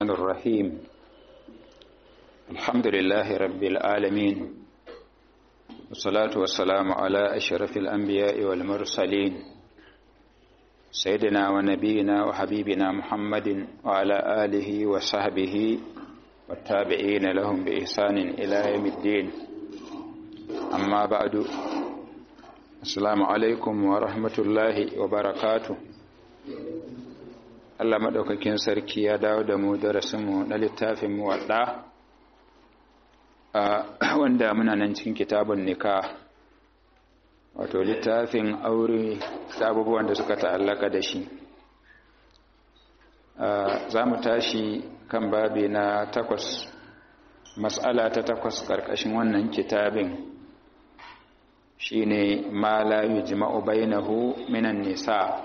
الرحيم الحمد لله رب العالمين والصلاة والسلام على أشرف الأنبياء والمرسلين سيدنا ونبينا وحبيبنا محمد وعلى آله وصحبه والتابعين لهم بإحسان إلى يوم الدين أما بعد السلام عليكم ورحمة الله وبركاته Allah maɗaukakin sarki ya dawo da mu darasinmu na littafin muwaɗa wanda muna nan cikin kitabun nika wato littafin aure da abubuwan da suka ta'allaka da shi za mu tashi kan babi na takwas matsala ta takwas ƙarƙashin wannan kitabin shine ma la yujma'u bainahu minan nisa'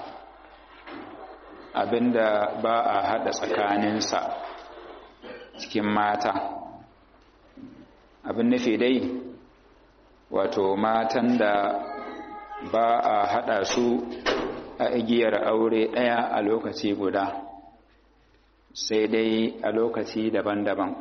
abinda ba a haɗa tsakaninsa cikin mata abin nufi dai wato matan da ba a haɗa su a igiyar aure ɗaya a lokaci guda sai dai a lokaci daban-daban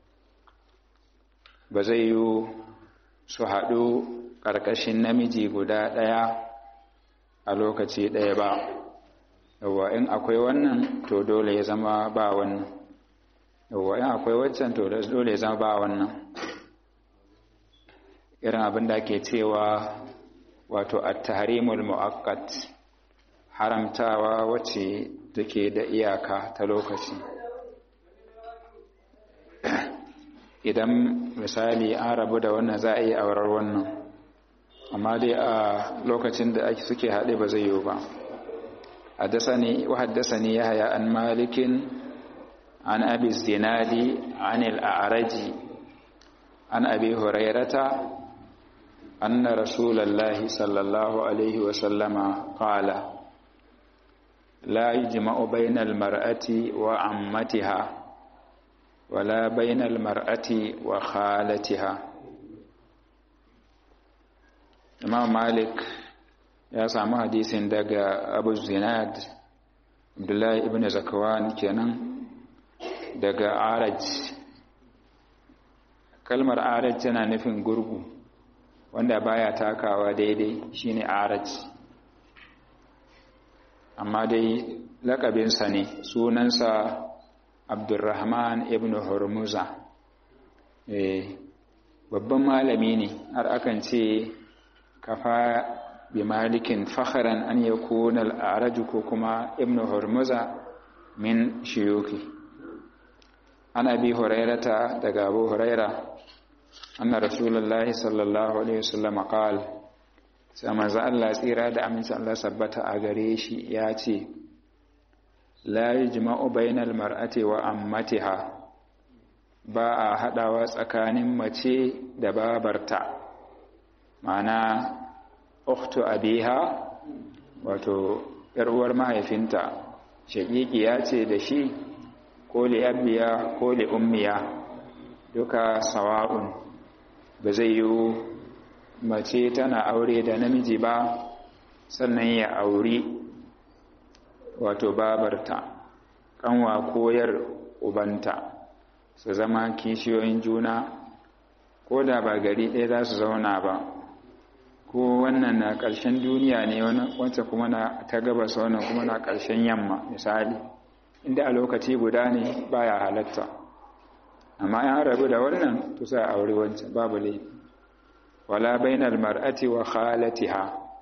ba zai yi su haɗu ƙarƙashin namiji guda ɗaya a lokaci ɗaya ba yawwa in akwai wannan to dole ya zama ba wannan yawwa in akwai waccan to dole ya zama ba wannan irin abin da ke cewa wato at-tahrimul mu'aqqat haramtawa wacce take da iyaka ta lokaci idan misali an rabu da wannan za a yi aurar wannan amma dai a lokacin da ake suke haɗe ba zai yiwu ba حدثني وحدثني يحيى عن مالك عن أبي الزناد عن الأعرج عن أبي هريرة أن رسول الله صلى الله عليه وسلم قال لا يجمع بين المرأة وعمتها ولا بين المرأة وخالتها إمام مالك ya samu hadisin daga abu zinad abdullahi ibn zakawan kenan daga araj kalmar araj tana nufin gurgu wanda baya takawa daidai shine araj amma dai lakabinsa ne sunansa abdurrahman ibn hormuza babban malami ne har akan ce kafa bimalikin fakharan an yakuna al-araju ko kuma ibnu hurmuza min shuyuki ana bi hurairata daga abu huraira anna rasulullahi sallallahu alaihi wasallam qala sai manzo Allah tsira da aminci Allah sabbata a gare shi ya ce la yajma'u bainal mar'ati wa ammatiha ba a hadawa tsakanin mace da babarta ma'ana ukhtu abiha wato yar uwar mahaifinta shaqiqiya ce da shi ko li abiya ko li ummiya duka sawa'un ba zai yi mace tana aure da namiji ba sannan ya auri wato babarta kanwa koyar ubanta su zama kishiyoyin juna ko da ba gari ɗaya za su zauna ba ko wannan na ƙarshen duniya ne wancan kuma na ta gabas wannan kuma na ƙarshen yamma misali inda a lokaci guda ne baya halatta amma ya rabu da wannan to sai aure wancan babu laifi wala bainal mar'ati wa khalatiha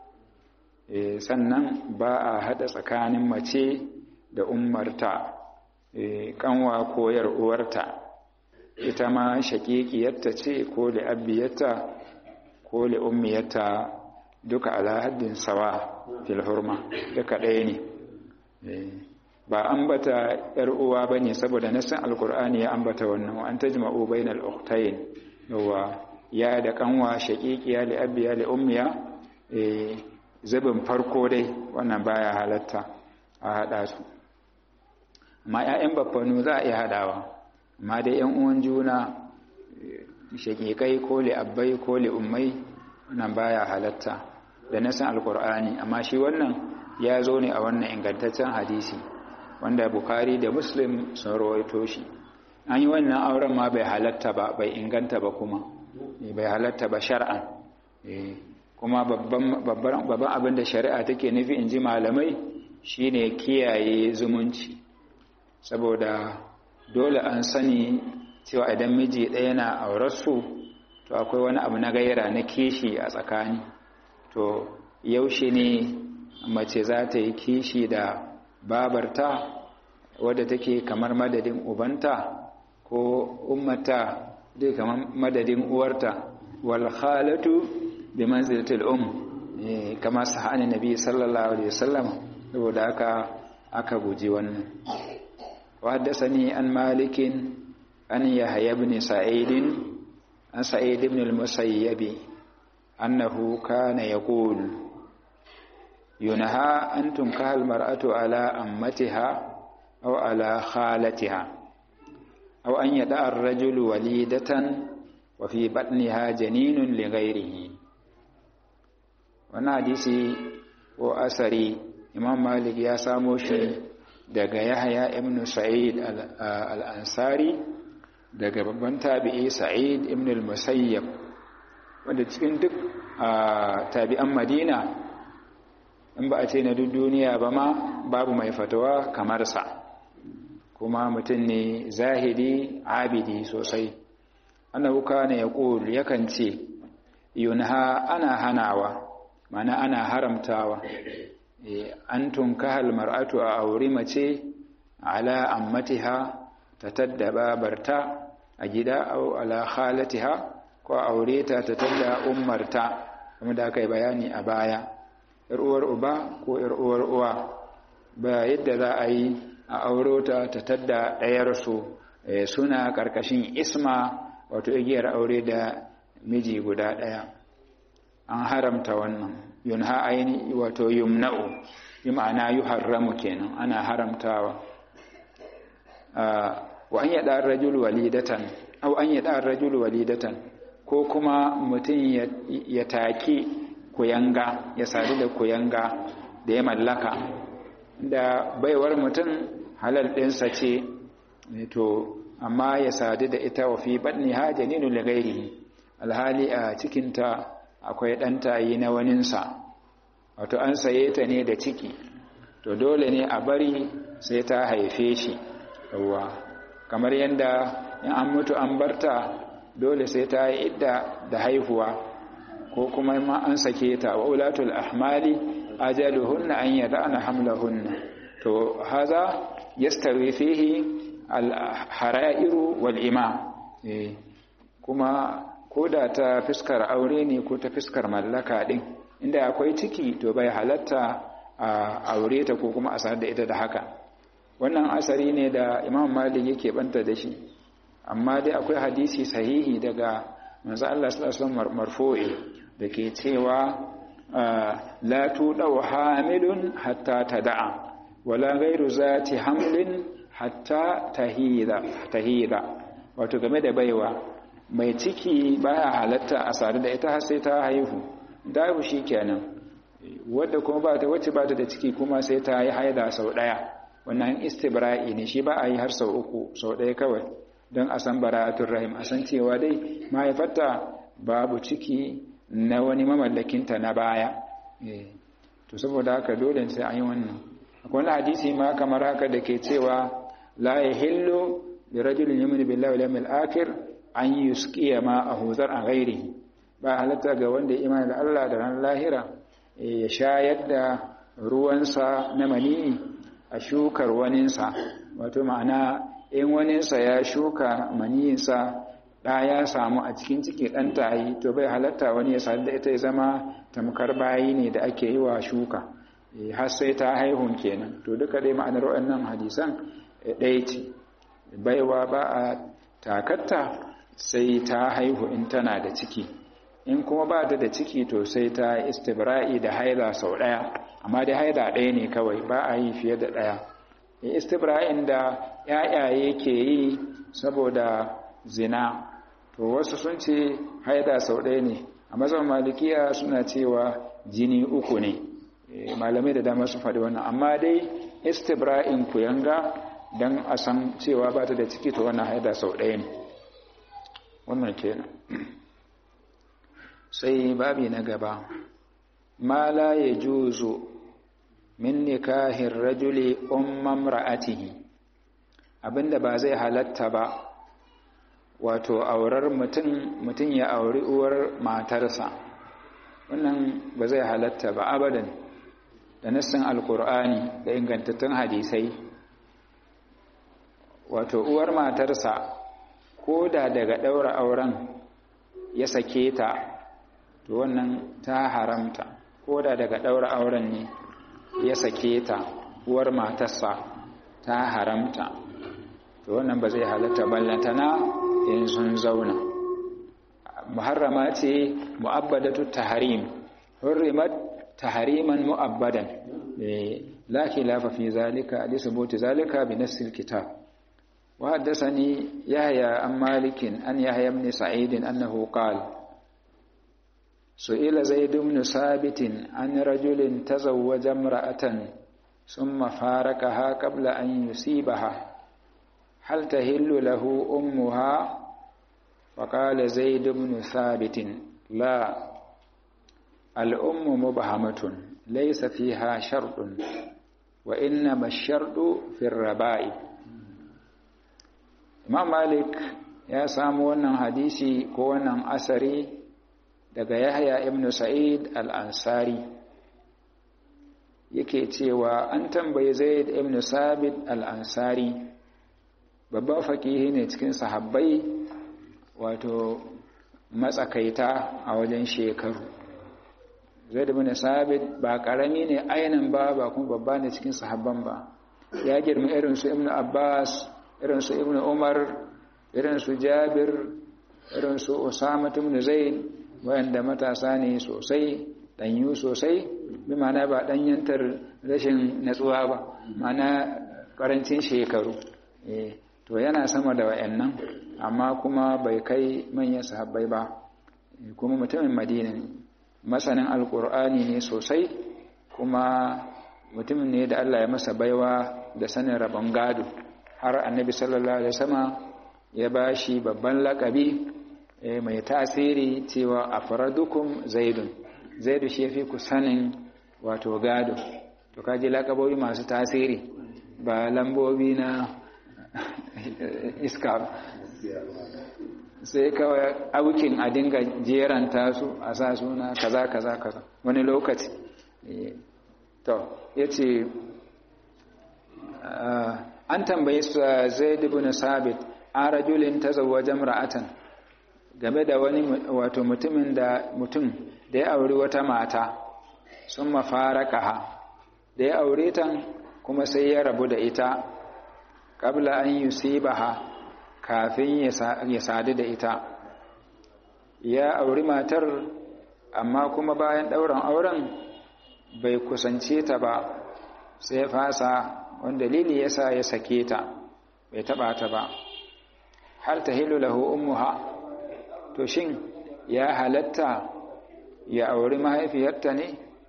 eh sannan ba a hada tsakanin mace da ummarta eh kanwa ko yar uwarta ita ma shaqiqiyarta ce ko da abiyarta ko li ummiyata duka ala haddin sawa fil hurma duka ɗaya ne ba ambata yar uwa bane saboda nasan alqur'ani ya ambata wannan an tajma'u bainal ukhtayn yawa ya da kanwa shaqiqiya li abiya li ummiya eh zabin farko dai wannan baya halatta a hada su amma ƴaƴan baffanu za a iya hadawa amma dai ƴan uwan juna shaƙiƙai ko li'abbai ko li'ummai wannan baya halatta da nasan alkur'ani amma shi wannan ya zo ne a wannan ingantaccen hadisi wanda bukari da muslim sun rawaito shi an yi wannan auren ma bai halatta ba bai inganta ba kuma bai halatta ba shar'an kuma babban abin da shari'a take nufi in ji malamai shine kiyaye zumunci saboda dole an sani cewa idan miji ɗaya na aurarsu to akwai wani abu na gaira na kishi a tsakani to yaushe ne mace za ta yi kishi da babarta wadda take kamar madadin ubanta ko ummata dai kamar madadin uwarta wal khalatu bi manzilatil um kama sahani nabi sallallahu alaihi wasallam saboda haka aka guji wannan wa haddathani an malikin an yahya ibn sa'id an sa'id ibn al-musayyib annahu kana yaqul ينهى أن تنكح المرأة على أمتها أو على خالتها أو أن يدع الرجل وليدة وفي بطنها جنين لغيره wannan hadisi ko asari imam malik ya samo shi daga yahya ibn sa'id al-ansari daga babban tabi'i sa'id ibn al-musayyab wanda cikin duk tabi'an madina in ba a ce na duk duniya ba ma babu mai fatawa kamar sa kuma mutum ne zahidi abidi sosai annahu kana yaqul yakan ce yunha ana hanawa mana ana haramtawa an tunkahal mar'atu a auri mace ala ammatiha ta tadda babarta a gida au ala khalatiha ko aure ta ta tadda ummarta kuma da aka yi bayani a baya uwar uba ko uwar uwa ba yadda za a yi a auro ta ta tadda ɗayarsu suna ƙarƙashin isma wato igiyar aure da miji guda ɗaya an haramta wannan yunha aini wato yumna'u bi ma'ana yuharramu kenan ana haramtawa wa an yada rajul walidatan aw an yada rajul walidatan ko kuma mutum ya taki kuyanga ya sadu da kuyanga da ya mallaka da baiwar mutum halal ɗinsa ce to amma ya sadu da ita wa fi baɗni ha janinu lagairi alhali a cikinta akwai ɗan tayi na waninsa wato an saye ta ne da ciki to dole ne a bari sai ta haife shi yawwa kamar yadda in an mutu an barta dole sai ta yi idda da haihuwa ko kuma ma an sake ta wa ulatul ahmali ajaluhunna an yada'na hamlahunna to haza yastawi fihi al-hara'iru wal ima kuma koda ta fiskar aure ne ko ta fiskar mallaka din inda akwai ciki to bai halatta a aure ta ko kuma a sanar da ita da haka wannan asari ne da imam malik yake banta da shi amma dai akwai hadisi sahihi daga manzo Allah sallallahu alaihi wasallam marfu'i dake cewa la tudau hamilun hatta tada'a wala ghairu zati hamlin hatta tahida tahida wato game da baiwa mai ciki baya halatta a sadu da ita har sai ta haihu da haihu shikenan wadda kuma ba ta wacce ba ta da ciki kuma sai ta yi haida sau daya wannan istibra'i ne shi ba a yi har sau uku sau daya kawai don a san bara'atul rahim a san cewa dai mahaifarta babu ciki na wani mamallakinta na baya to saboda haka dole sai an yi wannan akwai wani hadisi ma kamar haka da ke cewa la yahillu li rajulin yu'minu billahi wal yawmil akhir an yusqiya ma ahuzar an ghairihi ba halatta ga wanda ya imani da Allah da ran lahira ya shayar da ruwansa na mani a shukar waninsa wato ma'ana in waninsa ya shuka maniyinsa ɗa ya samu a cikin ciki ɗan tayi to bai halatta wani ya sadu da ita ya zama tamkar bayi ne da ake yi wa shuka har sai ta haihun kenan to duka dai ma'anar waɗannan hadisan ɗaya ce baiwa ba a takatta sai ta haihu in tana da ciki in kuma ba ta da ciki to sai ta istibra'i da haila sau ɗaya amma dai haila ɗaya ne kawai ba a yi fiye da ɗaya istibra'in da ‘ya'yaye ke yi saboda zina to wasu sun ce haida sau ɗaya ne a mazan malikiya suna cewa jini uku ne malamai da dama su faɗi wannan amma dai istibra'in kuyanga don a san cewa ba ta da ciki to wannan haida sau ɗaya ne wannan kenan sai babi na gaba ma la ya juzo min nikahin rajuli umman ra'atihi abinda ba zai halatta ba wato aurar mutum mutum ya auri uwar matarsa wannan ba zai halatta ba abadan da nassin alkur'ani da ingantattun hadisai wato uwar matarsa ko da daga ɗaura auren ya sake ta to wannan ta haramta ko da daga ɗaura auren ne ya sake ta uwar matarsa ta haramta to wannan ba zai halatta ballantana in sun zauna muharrama ce mu'abbadatu tahrim hurrimat tahriman mu'abbadan la khilafa fi zalika li subuti zalika bi nass alkitab wa haddathani yahya an malik an yahya ibn sa'id annahu qala su'ila zaid ibn sabit an rajulin tazawwaja imra'atan thumma faraqaha qabla an yusibaha هل تهل له أمها فقال زيد بن ثابت لا الأم مبهمة ليس فيها شرط وإنما الشرط في الربائب Imam Malik ya samu wannan hadisi ko wannan asari daga Yahya ibn Sa'id al-Ansari yake cewa an tambayi Zaid ibn Sabit al-Ansari babban fakihi ne cikin sahabbai wato matsakaita a wajen shekaru zai da bin sabit ba karami ne ainihin ba ba kuma babba ne cikin sahabban ba ya girma irinsu ibn abbas irinsu ibn umar irinsu jabir irinsu osama ibn zaid wayanda matasa ne sosai danyu sosai bi mana ba danyantar rashin natsuwa ba mana karancin shekaru eh to yana sama da wayannan amma kuma bai kai manyan sahabbai ba kuma mutumin madina ne masanin alkur'ani ne sosai kuma mutumin ne da Allah ya masa baiwa da sanin rabon gado har annabi sallallahu alaihi wasallam ya bashi babban lakabi mai tasiri cewa afradukum zaidun zaidu shi yafi ku sanin wato gado to kaji lakabobi masu tasiri ba lambobi na iska sai kawai aukin a dinga jeranta su a sa suna kaza kaza kaza wani lokaci to ya ce an tambayi su zai na sabit an rajulin ta wajen ra'atan game da wani wato mutumin da mutum da ya auri wata mata sun mafara kaha da ya aure ta kuma sai ya rabu da ita kabla an yusibaha kafin ya sadu da ita ya auri matar amma kuma bayan ɗauran auren bai kusance ta ba sai fasa wanda dalili yasa ya sake ta bai taba ta ba hal tahilu lahu ummuha to shin ya halatta ya auri mahaifiyarta ne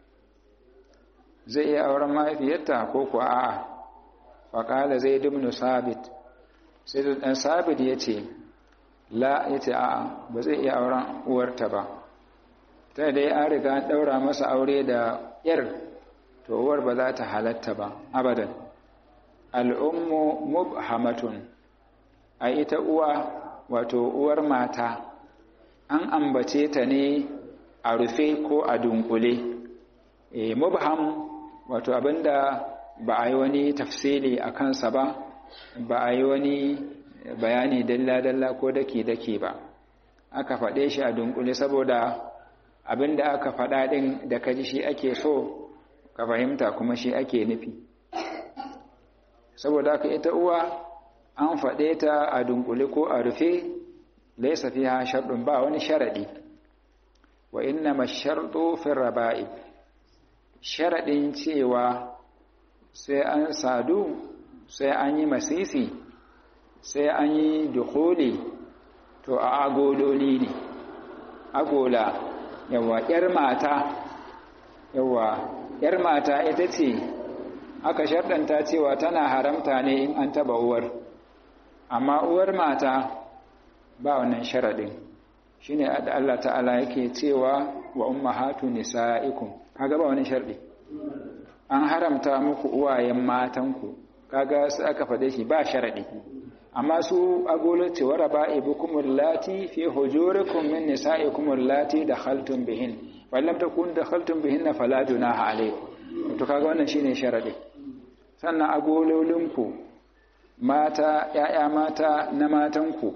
zai iya auren mahaifiyarta ko kuwa a'a faƙala zai dubnu sabit sai ɗan sabit ya ce la ya ce a'a ba zai iya auren uwarta ba ta dai an riga ɗaura masa aure da ‘yar to uwar ba za ta halatta ba abadan al'ummu mubhamatun a ita uwa wato uwar mata an ambace ta ne a rufe ko a dunkule e, mubham wato abinda ba a yi wani tafsili a kansa ba ba a yi wani bayani dalla-dalla ko daki-daki ba aka faɗe shi a dunkule saboda abinda aka faɗa ɗin da kaji shi ake so ka fahimta kuma shi ake nufi saboda aka ita uwa an faɗe ta a dunkule ko a rufe laisa fiha sharɗin ba wani sharaɗi wa inna masharɗo fin raba'i sharaɗin cewa sai an sadu sai an yi masisi sai an yi dukuli to a agololi ne agola yawa ‘yar mata yawa ‘yar mata ita ce aka sharɗanta cewa tana haramta ne in an taba uwar amma uwar mata ba wannan sharaɗin shine da Allah ta'ala yake cewa wa ummahatu nisaikum kaga ba wani sharɗi an haramta muku uwayen matanku kaga sai aka faɗe shi ba sharaɗi amma su agolo cewa raba'ibukum allati fi hujurikum min nisaikum allati dakhaltum bihin fa lam takun dakhaltum bihinna fala junaha alaykum to kaga wannan shine sharadi sannan agololinku mata yaya mata na matanku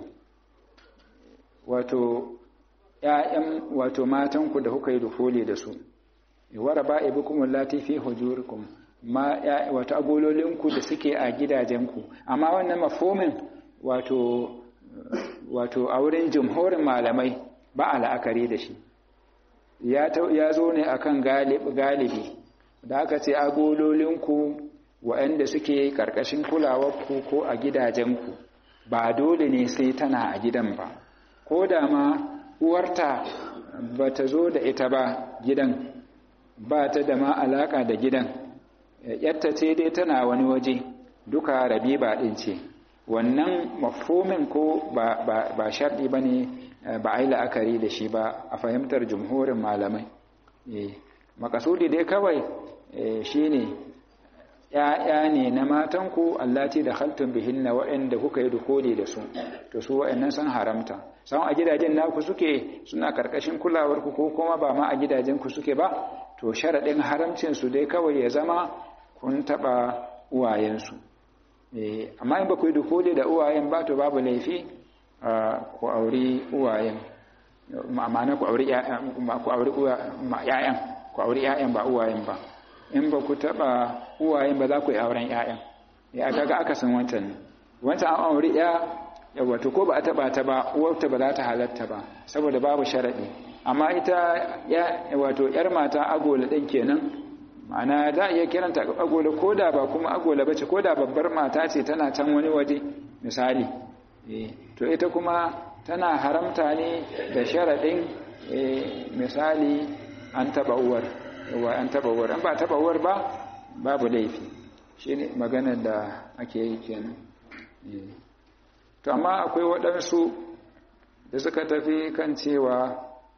wato yayan wato matanku da kuka yi dukuli da su wa raba'ibukum allati fi hujurikum ma wato agololinku da suke a gidajenku amma wannan mafhumin wato wato a wurin jumhurin malamai ba a la'akari da shi ya zo ne akan galibi da aka ce agololinku waɗanda suke ƙarƙashin kulawarku ko a gidajenku ba dole ne sai tana a gidan ba ko da ma uwarta ba ta zo da ita ba gidan ba ta da ma alaƙa da gidan yatta ce dai tana wani waje duka rabi ba ɗin ce wannan mafhumin ko ba sharɗi ba ne ba a yi la'akari da shi ba a fahimtar jumhurin malamai makasudi dai kawai shi ne ‘ya'ya ne na matanku allati da haltun bihin na waɗanda kuka yi dukoli da su to su waɗannan sun haramta samun a gidajen naku suke suna ƙarƙashin kulawarku ko kuma ba ma a gidajenku suke ba to sharaɗin haramcinsu dai kawai ya zama kun taɓa uwayensu amma in ba ku yi dukoli da uwayen ba to babu laifi ku auri uwayen ma'ana ku auri ‘ya'yan ku auri ‘ya'yan ba uwayen ba in ba ku taɓa uwayen ba za ku yi auren ‘ya'yan ya kaga aka san wancan wancan an auri ‘ya wato ko ba a taɓa ta ba uwarta ba za ta halatta ba saboda babu sharaɗi amma ita wato ‘yar mata agola ɗin kenan ma'ana za a iya kiranta agola ko da ba kuma agola ba ce ko da babbar mata ce tana can wani waje misali to ita kuma tana haramta ne da sharaɗin misali an taɓa uwar wa an taɓa uwar an ba taɓa uwar ba babu laifi shi ne maganar da ake yi kenan to amma akwai waɗansu da suka tafi kan cewa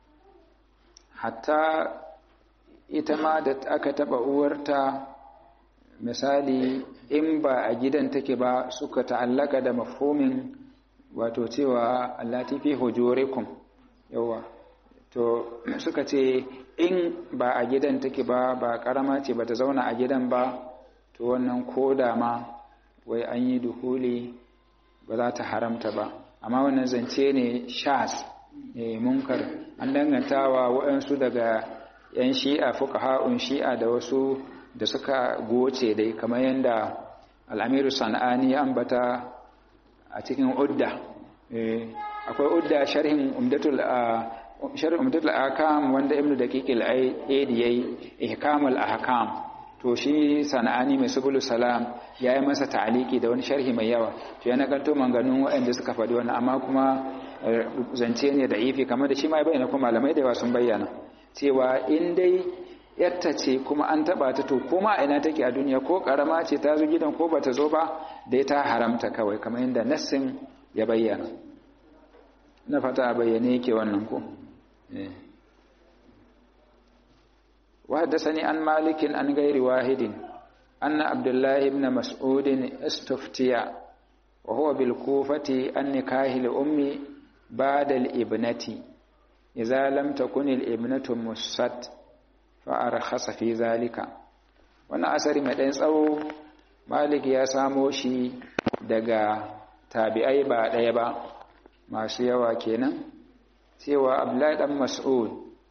hatta ita ma da aka taɓa uwarta misali in ba a gidan take ba suka ta'allaka da mafhumin wato cewa allati fi hujurikum yawa to suka ce in ba a gidan take ba ba karama ce ba ta zauna a gidan ba to wannan koda ma wai an yi duhuli ba za ta haramta ba amma wannan zance ne shas ne munkar an dangantawa waɗansu daga 'yan shi'a fuqaha'un shi'a da wasu da suka goce dai kamar yadda al'amiru sana'ani ya ambata a cikin udda akwai udda sharhin umdatul sharhin umdatul ahkam wanda ibnu daqiq al-aidi yayi ihkamul ahkam to shi sana'ani mai subul salam yayi masa ta'aliki da wani sharhi mai yawa to ya nakalto manganun waɗanda suka faɗi wannan amma kuma zance ne da ifi kamar da shi ma ya bayyana kuma malamai da yawa sun bayyana cewa in dai yatta ce kuma an taba ta to kuma ina take a duniya ko karama ce ta zo gidan ko bata zo ba dai ta haramta kawai kamar yadda nassin ya bayyana na fata a bayyane yake wannan ko وحدثني عن مالك عن غير واحد أن عبد الله بن مسعود استفتي وهو بالكوفة عن نكاه الأم بعد الابنة إذا لم تكن الابنة مست فأرخص في ذلك wannan asari mai ɗan tsawo malik ya samo shi daga tabi'ai ba ɗaya ba masu yawa kenan cewa abdullahi ɗan mas'ud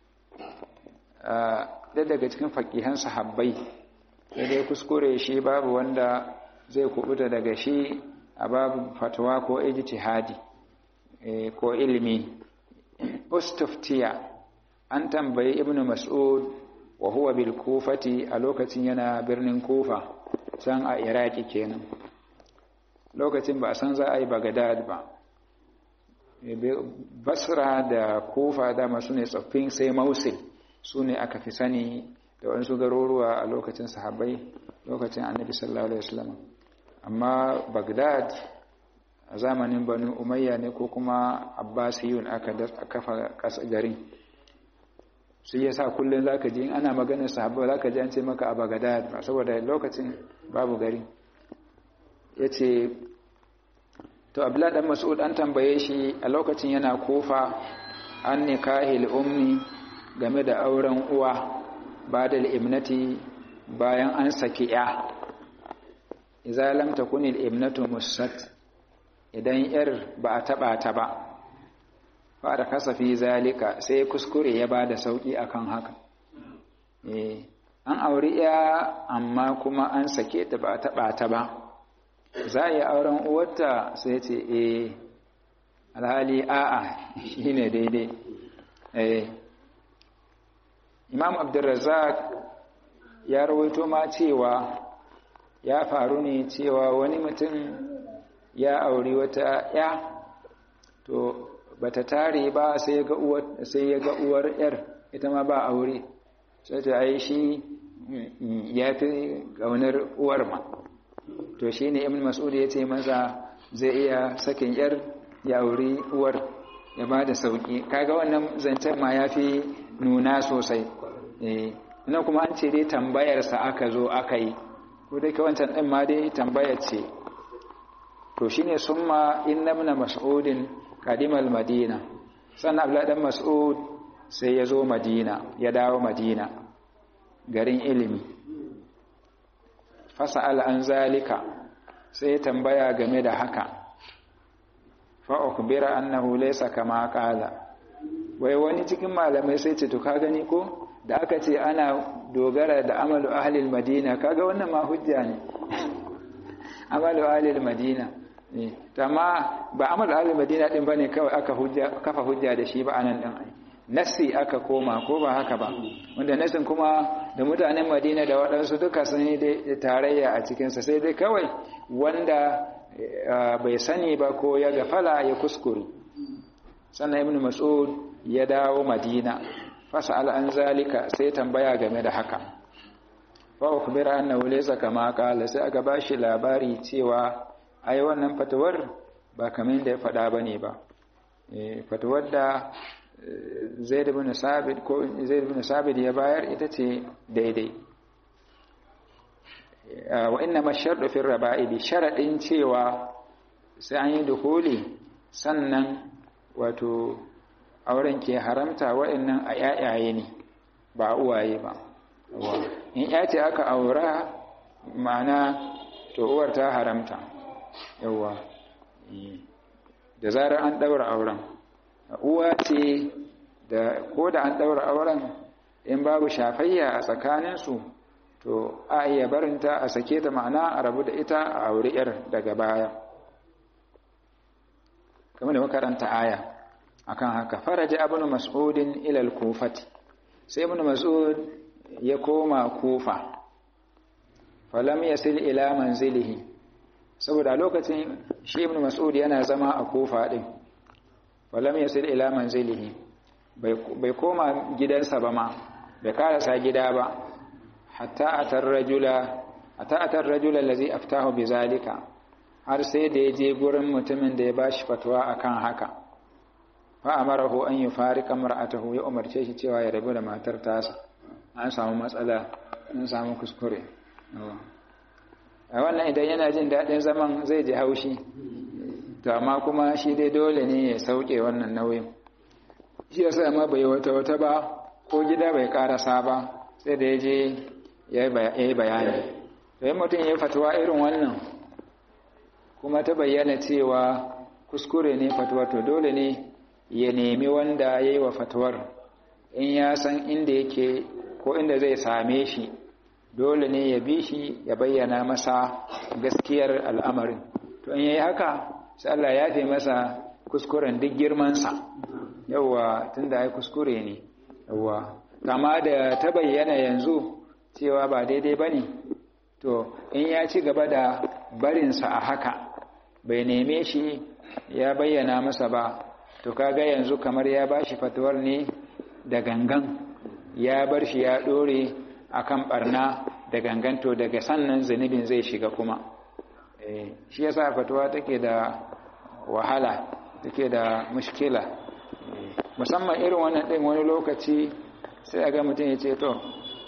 ɗaya daga cikin faƙihan sahabbai sai dai kuskure shi babu wanda zai kubuta daga shi a babu fatawa ko ijtihadi ko ilimi ustuftiya an tambayi ibnu mas'ud wa huwa bil kufati a lokacin yana birnin kufa can a iraki kenan lokacin ba a san za a yi bagadad ba basra da kufa dama su ne tsoffin sai mausil su ne aka fi sani da wasu garuruwa a lokacin sahabbai lokacin annabi sallallahu alaihi wasallam amma bagdad a zamanin banu umayya ne ko kuma abbasiyun aka kafa garin su ya sa kullum za ka ji ana maganar sahabba za ka ji an ce maka a bagdad saboda lokacin babu gari ya ce to abdullahi dan mas'ud an tambaye shi a lokacin yana kofa an nikahil ummi game da auren uwa ba da imnati bayan an saki ya idza lam takun al-ibnatu musat idan yar ba a taba ta ba fara kasafi zalika sai kuskure ya bada sauki akan haka eh an auri ya amma kuma an sake ta ba a taba ta ba za a yi auren uwarta sai ce eh alhali a'a shine daidai eh imam abdurrazzaq ya rawaito ma cewa ya faru ne cewa wani mutum ya auri wata ya to bata tare ba sai ya ga uwar sai ya ga uwar yar ita ma ba aure sai ta ai shi ya fi gaunar uwar ma to shine ibn mas'ud ya ce masa zai iya sakin yar ya auri uwar ya ba da sauki kaga wannan zancen ma ya fi nuna sosai eh ina kuma an ce dai tambayarsa aka zo aka yi ko dai ka wancan ɗin ma dai tambayar ce to shine summa inna ibn mas'udin qadimal madina sannan abdullahi dan mas'ud sai ya zo madina ya dawo madina garin ilimi fasa'al an zalika sai tambaya game da haka fa ukhbira annahu laysa kama qala wai wani cikin malamai sai ce to ka gani ko da aka ce ana dogara da amalu ahlil madina kaga wannan ma hujja ne amalu ahlil madina ne amma ba amalu ahlil madina din bane kawai aka hujja kafa hujja da shi ba anan din ai nasi aka koma ko ba haka ba wanda nasin kuma da mutanen madina da waɗansu duka sun yi tarayya a cikinsa sai dai kawai wanda bai sani ba ko ya gafala ya kuskure sannan ibn mas'ud ya dawo madina fasa'al an zalika sai tambaya game da haka fa ukhbira annahu laysa kama qala sai aka bashi labari cewa ai wannan fatawar ba kamar da ya faɗa bane ba eh fatawar da Zaid ibn Sabit ko Zaid ibn Sabit ya bayar ita ce daidai wa inna masharru fi raba'ibi sharadin cewa sai an yi dukuli sannan wato auren ke haramta wa'annan a yayaye ne ba uwaye ba in ya ce aka aura ma'ana to uwar ta haramta yawa da zarar an daura auren uwa ce da ko da an daura auren in babu shafayya a tsakaninsu to a iya barinta a sake ta ma'ana a rabu da ita a auri yar daga baya kamar da makaranta aya akan haka faraja ibn mas'udin ila al-kufati sai ibn mas'ud ya koma kufa falam yasil ila manzilihi saboda lokacin shi ibn mas'ud yana zama a kufa din falam yasil ila manzilihi bai koma gidansa ba ma bai karasa gida ba hatta atar rajula hatta atar rajula allazi aftahu bizalika har sai da ya je gurin mutumin da ya bashi fatwa akan haka fa amarahu an yufarika mar'atahu ya umarce shi cewa ya rabu da matar tasa an samu matsala an samu kuskure a wannan idan yana jin daɗin zaman zai ji haushi to amma kuma shi dai dole ne ya sauke wannan nauyin shi yasa ma bai wata wata ba ko gida bai karasa ba sai da ya je ya yi bayani to yi mutum ya fatuwa irin wannan kuma ta bayyana cewa kuskure ne fatuwa to dole ne ya nemi wanda ya yi wa fatuwar in ya san inda yake ko inda zai same shi dole ne ya bi shi ya bayyana masa gaskiyar al'amarin to in ya yi haka sai Allah ya fi masa kuskuren duk girmansa yauwa tun da ya kuskure ne yauwa kama da ta bayyana yanzu cewa ba daidai ba ne to in ya ci gaba da barinsa a haka bai neme shi ya bayyana masa ba to kaga yanzu kamar ya ba shi fatuwar ne da gangan ya bar shi ya ɗore akan barna da ganganto daga sannan zunubin zai shiga kuma shi yasa fatuwa take da wahala take da mushkila musamman irin wannan ɗin wani lokaci sai a ga mutum ya ce to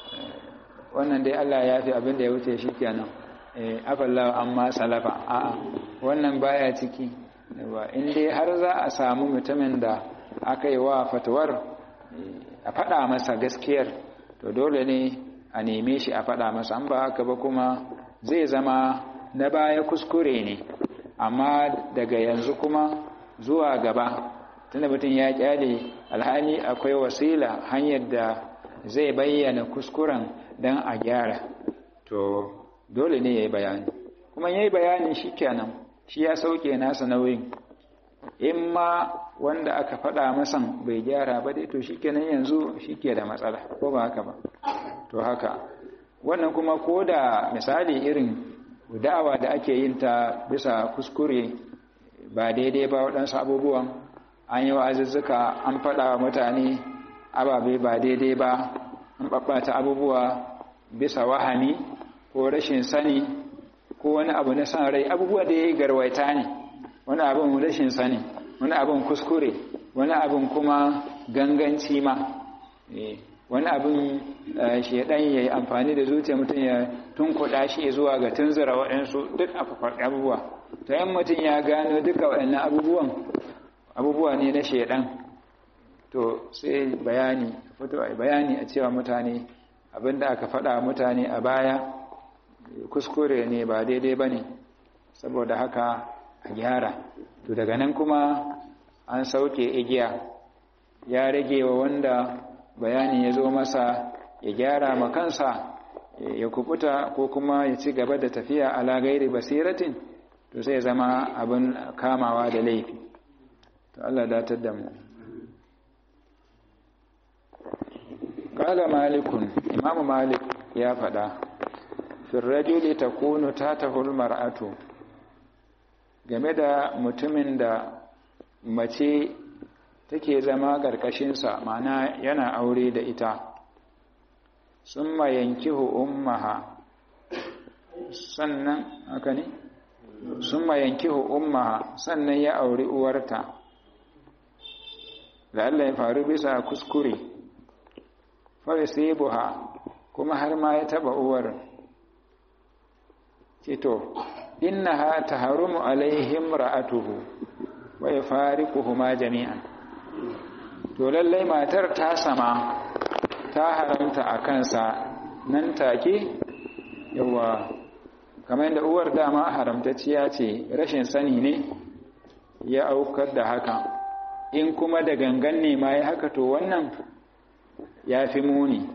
wannan dai Allah ya fi abin da ya wuce shi kenan afallawa amma salafa a'a wannan baya ciki in dai har za a samu mutumin da aka yi wa fatuwar a faɗa masa gaskiyar to dole ne a neme shi a faɗa masa an ba haka ba kuma zai zama na baya kuskure ne amma daga yanzu kuma zuwa gaba tunda mutum ya kyale alhali akwai wasila hanyar da zai bayyana kuskuren don a gyara to dole ne ya yi bayani kuma ya yi bayani shi kenan shi ya sauke nasa nauyin in ma wanda aka faɗa masan bai gyara ba dai to shi kenan yanzu shi ke da matsala ko ba haka ba to haka wannan kuma ko da misali irin da'awa da ake yin ta bisa kuskure ba daidai ba waɗansu abubuwan an yi wa'azuzzuka an faɗa wa mutane ababe ba daidai ba an ɓaɓɓata abubuwa bisa wahami ko rashin sani ko wani abu na san rai abubuwa da ya yi garwaita ne wani abin rashin sani wani abin kuskure wani abin kuma ganganci ma wani abin shaidan ya yi amfani da zuciya mutum ya tunkuɗa shi zuwa ga tunzura waɗansu duk abubuwa ta yin mutum ya gano duka waɗannan abubuwan abubuwa ne na shaidan to sai bayani fito a bayani a cewa mutane abinda aka faɗa mutane a baya kuskure ne ba daidai ba ne saboda haka a gyara to daga nan kuma an sauke igiya ya rage wa wanda bayani ya zo masa ya gyara ma kansa ya kubuta ko kuma ya ci gaba da tafiya ala gairi basiratin to sai zama abin kamawa da laifi to Allah datar da mu qala malikun imamu malik ya faɗa firrajuli takunu tatahul mar'atu game da mutumin da mace take zama ƙarƙashinsa mana yana aure da ita summa yankihu ummaha sannan haka ne summa yankihu ummaha sannan ya auri uwarta la'alla ya faru bisa kuskure fa buha kuma har ma ya taba uwar cito innaha taharumu alaihim ra'atuhu wa yafariquhuma jami'an to lallai matar ta sama ta haramta a kansa nan take yawa kamar yadda uwar dama haramtacciya ce rashin sani ne ya aukar da haka in kuma da gangan ne ma ya haka to wannan ya fi muni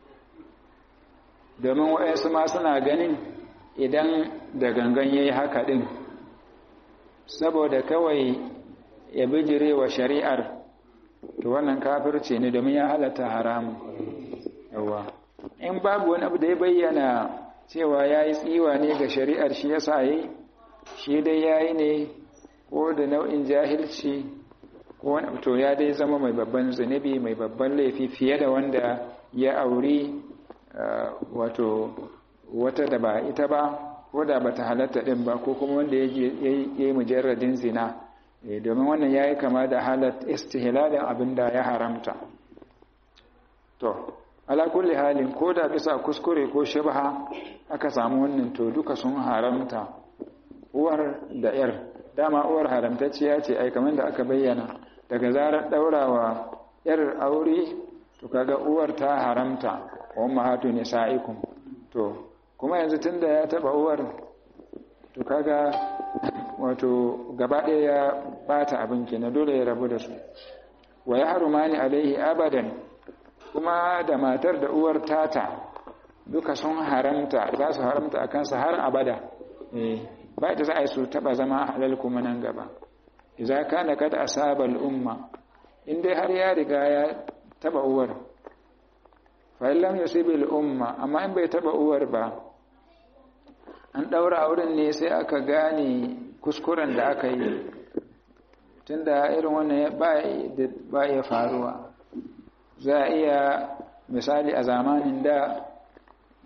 domin waɗansu ma suna ganin idan da gangan ya yi haka ɗin saboda kawai ya bijire wa shari'ar to wannan kafirce ne domin ya halatta haramun yawa in babu wani abu da ya bayyana cewa ya yi tsiwa ne ga shari'ar shi ya sa yi shi dai ya yi ne ko da nau'in jahilci ko wani to ya dai zama mai babban zunubi mai babban laifi fiye da wanda ya auri wato wata da ba ita ba ko da ba ta halatta ɗin ba ko kuma wanda ya yi mujarradin zina domin wannan ya yi kama da halat istihlalin abin da ya haramta to ala kulli halin ko da bisa kuskure ko shubha aka samu wannan to duka sun haramta uwar da yar dama uwar haramtacciya ce ai kamar da aka bayyana daga zarar daurawa yar aure to kaga uwar ta haramta wa ummahatu nisaikum to kuma yanzu tunda ya taba uwar to kaga wato gaba ɗaya ya bata abin kenan dole ya rabu da su wa ya harumani alaihi abadan kuma da matar da uwar tata duka sun haramta za su haramta a kansa har abada ba da za a yi su taba zama halal kuma nan gaba iza kana kada asaba al'umma in dai har ya riga ya taba uwar fa lam yusibi al'umma amma in bai taba uwar ba an daura auren ne sai aka gane kuskuren da aka yi tunda irin wannan ba ya faruwa za a iya misali a zamanin da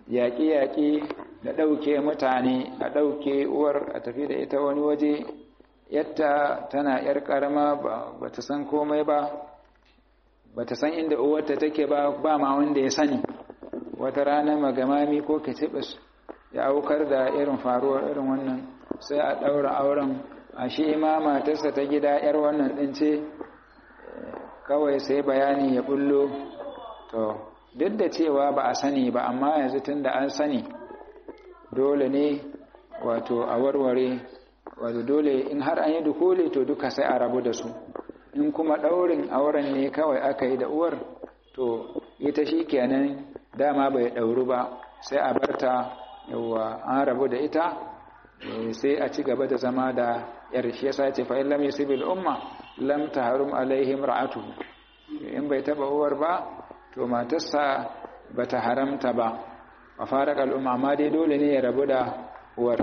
yaƙi-yaƙi da ɗauke mutane a ɗauke uwar a tafi da ita wani waje yadda tana ‘yar ƙarama ba ta san komai ba ba ta san inda uwarta take ba ba ma wanda ya sani wata rana magamami ko kitibis ya aukar da irin faruwar irin wannan sai a ɗaura auren a shi ma matarsa ta gida ‘yar wannan ɗin ce kawai sai bayani ya bullo to duk da cewa ba a sani ba amma yanzu tun da an sani dole ne wato a warware wato dole in har an yi dukule to duka sai a rabu da su in kuma ɗaurin auren ne kawai aka yi da uwar to ita shi kenan dama bai ɗauru ba sai a barta yawa an rabu da ita sai a ci gaba da zama da yar shi yasa ce fa illam yasibil umma lam tahrum alaihim ra'atu in bai taba uwar ba to matarsa bata haramta ba a fara al'umma amma dai dole ne ya rabu da uwar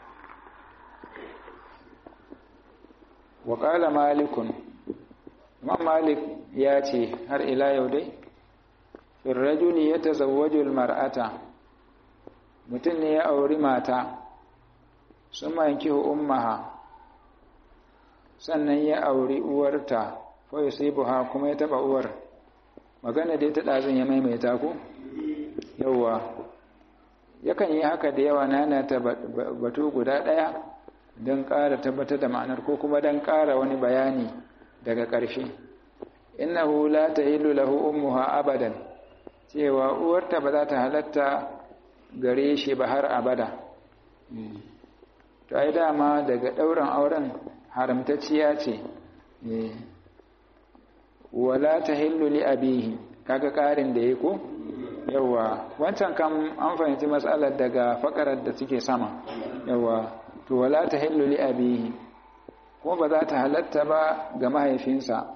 wa qala malikun imam malik ya ce har ila yau dai fil rajuli yatazawwaju al mar'ata mutum ne ya auri mata sun manki ummaha sannan ya auri uwarta fa yusibuha kuma ya taba uwar magana dai ta dazun ya maimaita ku yawa yakan yi haka da yawa nana ta batu guda daya don ƙara tabbatar da ma'anar ko kuma don ƙara wani bayani daga ƙarshe innahu la tahillu lahu ummuha abadan cewa uwarta ba za ta halatta gare shi ba har abada to ai dama daga ɗauran auren haramtacciya ce wala ta hillu li abihi kaga ƙarin da ya ko yawa wancan kam an fahimci matsalar daga fakarar da suke sama yawa to wala ta hillu li abihi ko ba za ta halatta ba ga mahaifinsa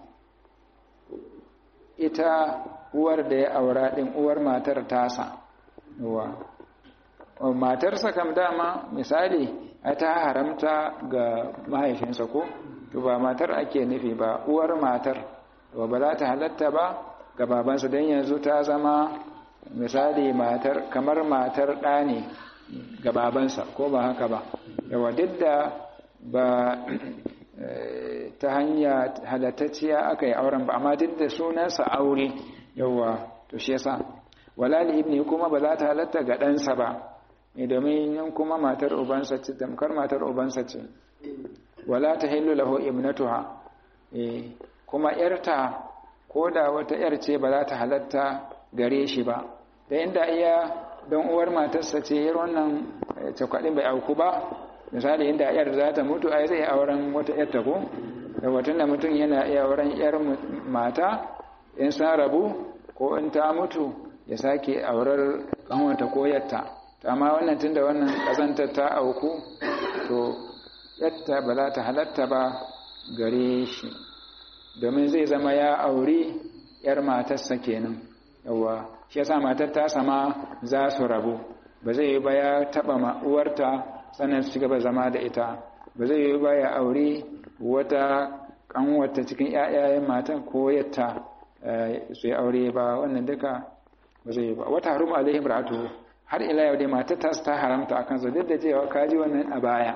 ita uwar da ya aura ɗin uwar matar tasa yawa matarsa kam dama misali ta haramta ga mahaifinsa ko to ba matar ake nufi ba uwar matar ba ba za ta halatta ba ga babansa don yanzu ta zama misali matar kamar matar ɗa ne ga babansa ko ba haka ba yawa duk da ba ta hanya halattacciya aka yi auren ba amma duk da sunansa aure yawa to shi yasa wala li ibni kuma ba za ta halatta ga ɗansa ba domin yin kuma matar ubansa ce tamkar matar ubansa ce wala ta hillu lahu ibnatuha kuma yarta ko da wata yar ce ba za ta halatta gare shi ba da inda iya don uwar matarsa ce yar wannan cakwadin bai auku ba misali inda yar za ta mutu ai zai auren wata yar ta ko da watan da mutum yana iya auren yar mata in san rabu ko in ta mutu ya sake aurar kanwata ko yarta amma wannan tunda wannan kazantar ta auku to yatta ba za ta halatta ba gare shi domin zai zama ya auri yar matarsa kenan yawa shi yasa matar ta sama za su rabu ba zai yi ba ya taba uwarta sannan su gaba zama da ita ba zai yi ba ya auri wata kanwata cikin ƴaƴayen matan ko yatta su yi aure ba wannan duka ba zai yi ba wata harum alaihim ra'atu har ila yau dai matar ta ta haramta akan su duk da cewa kaji wannan a baya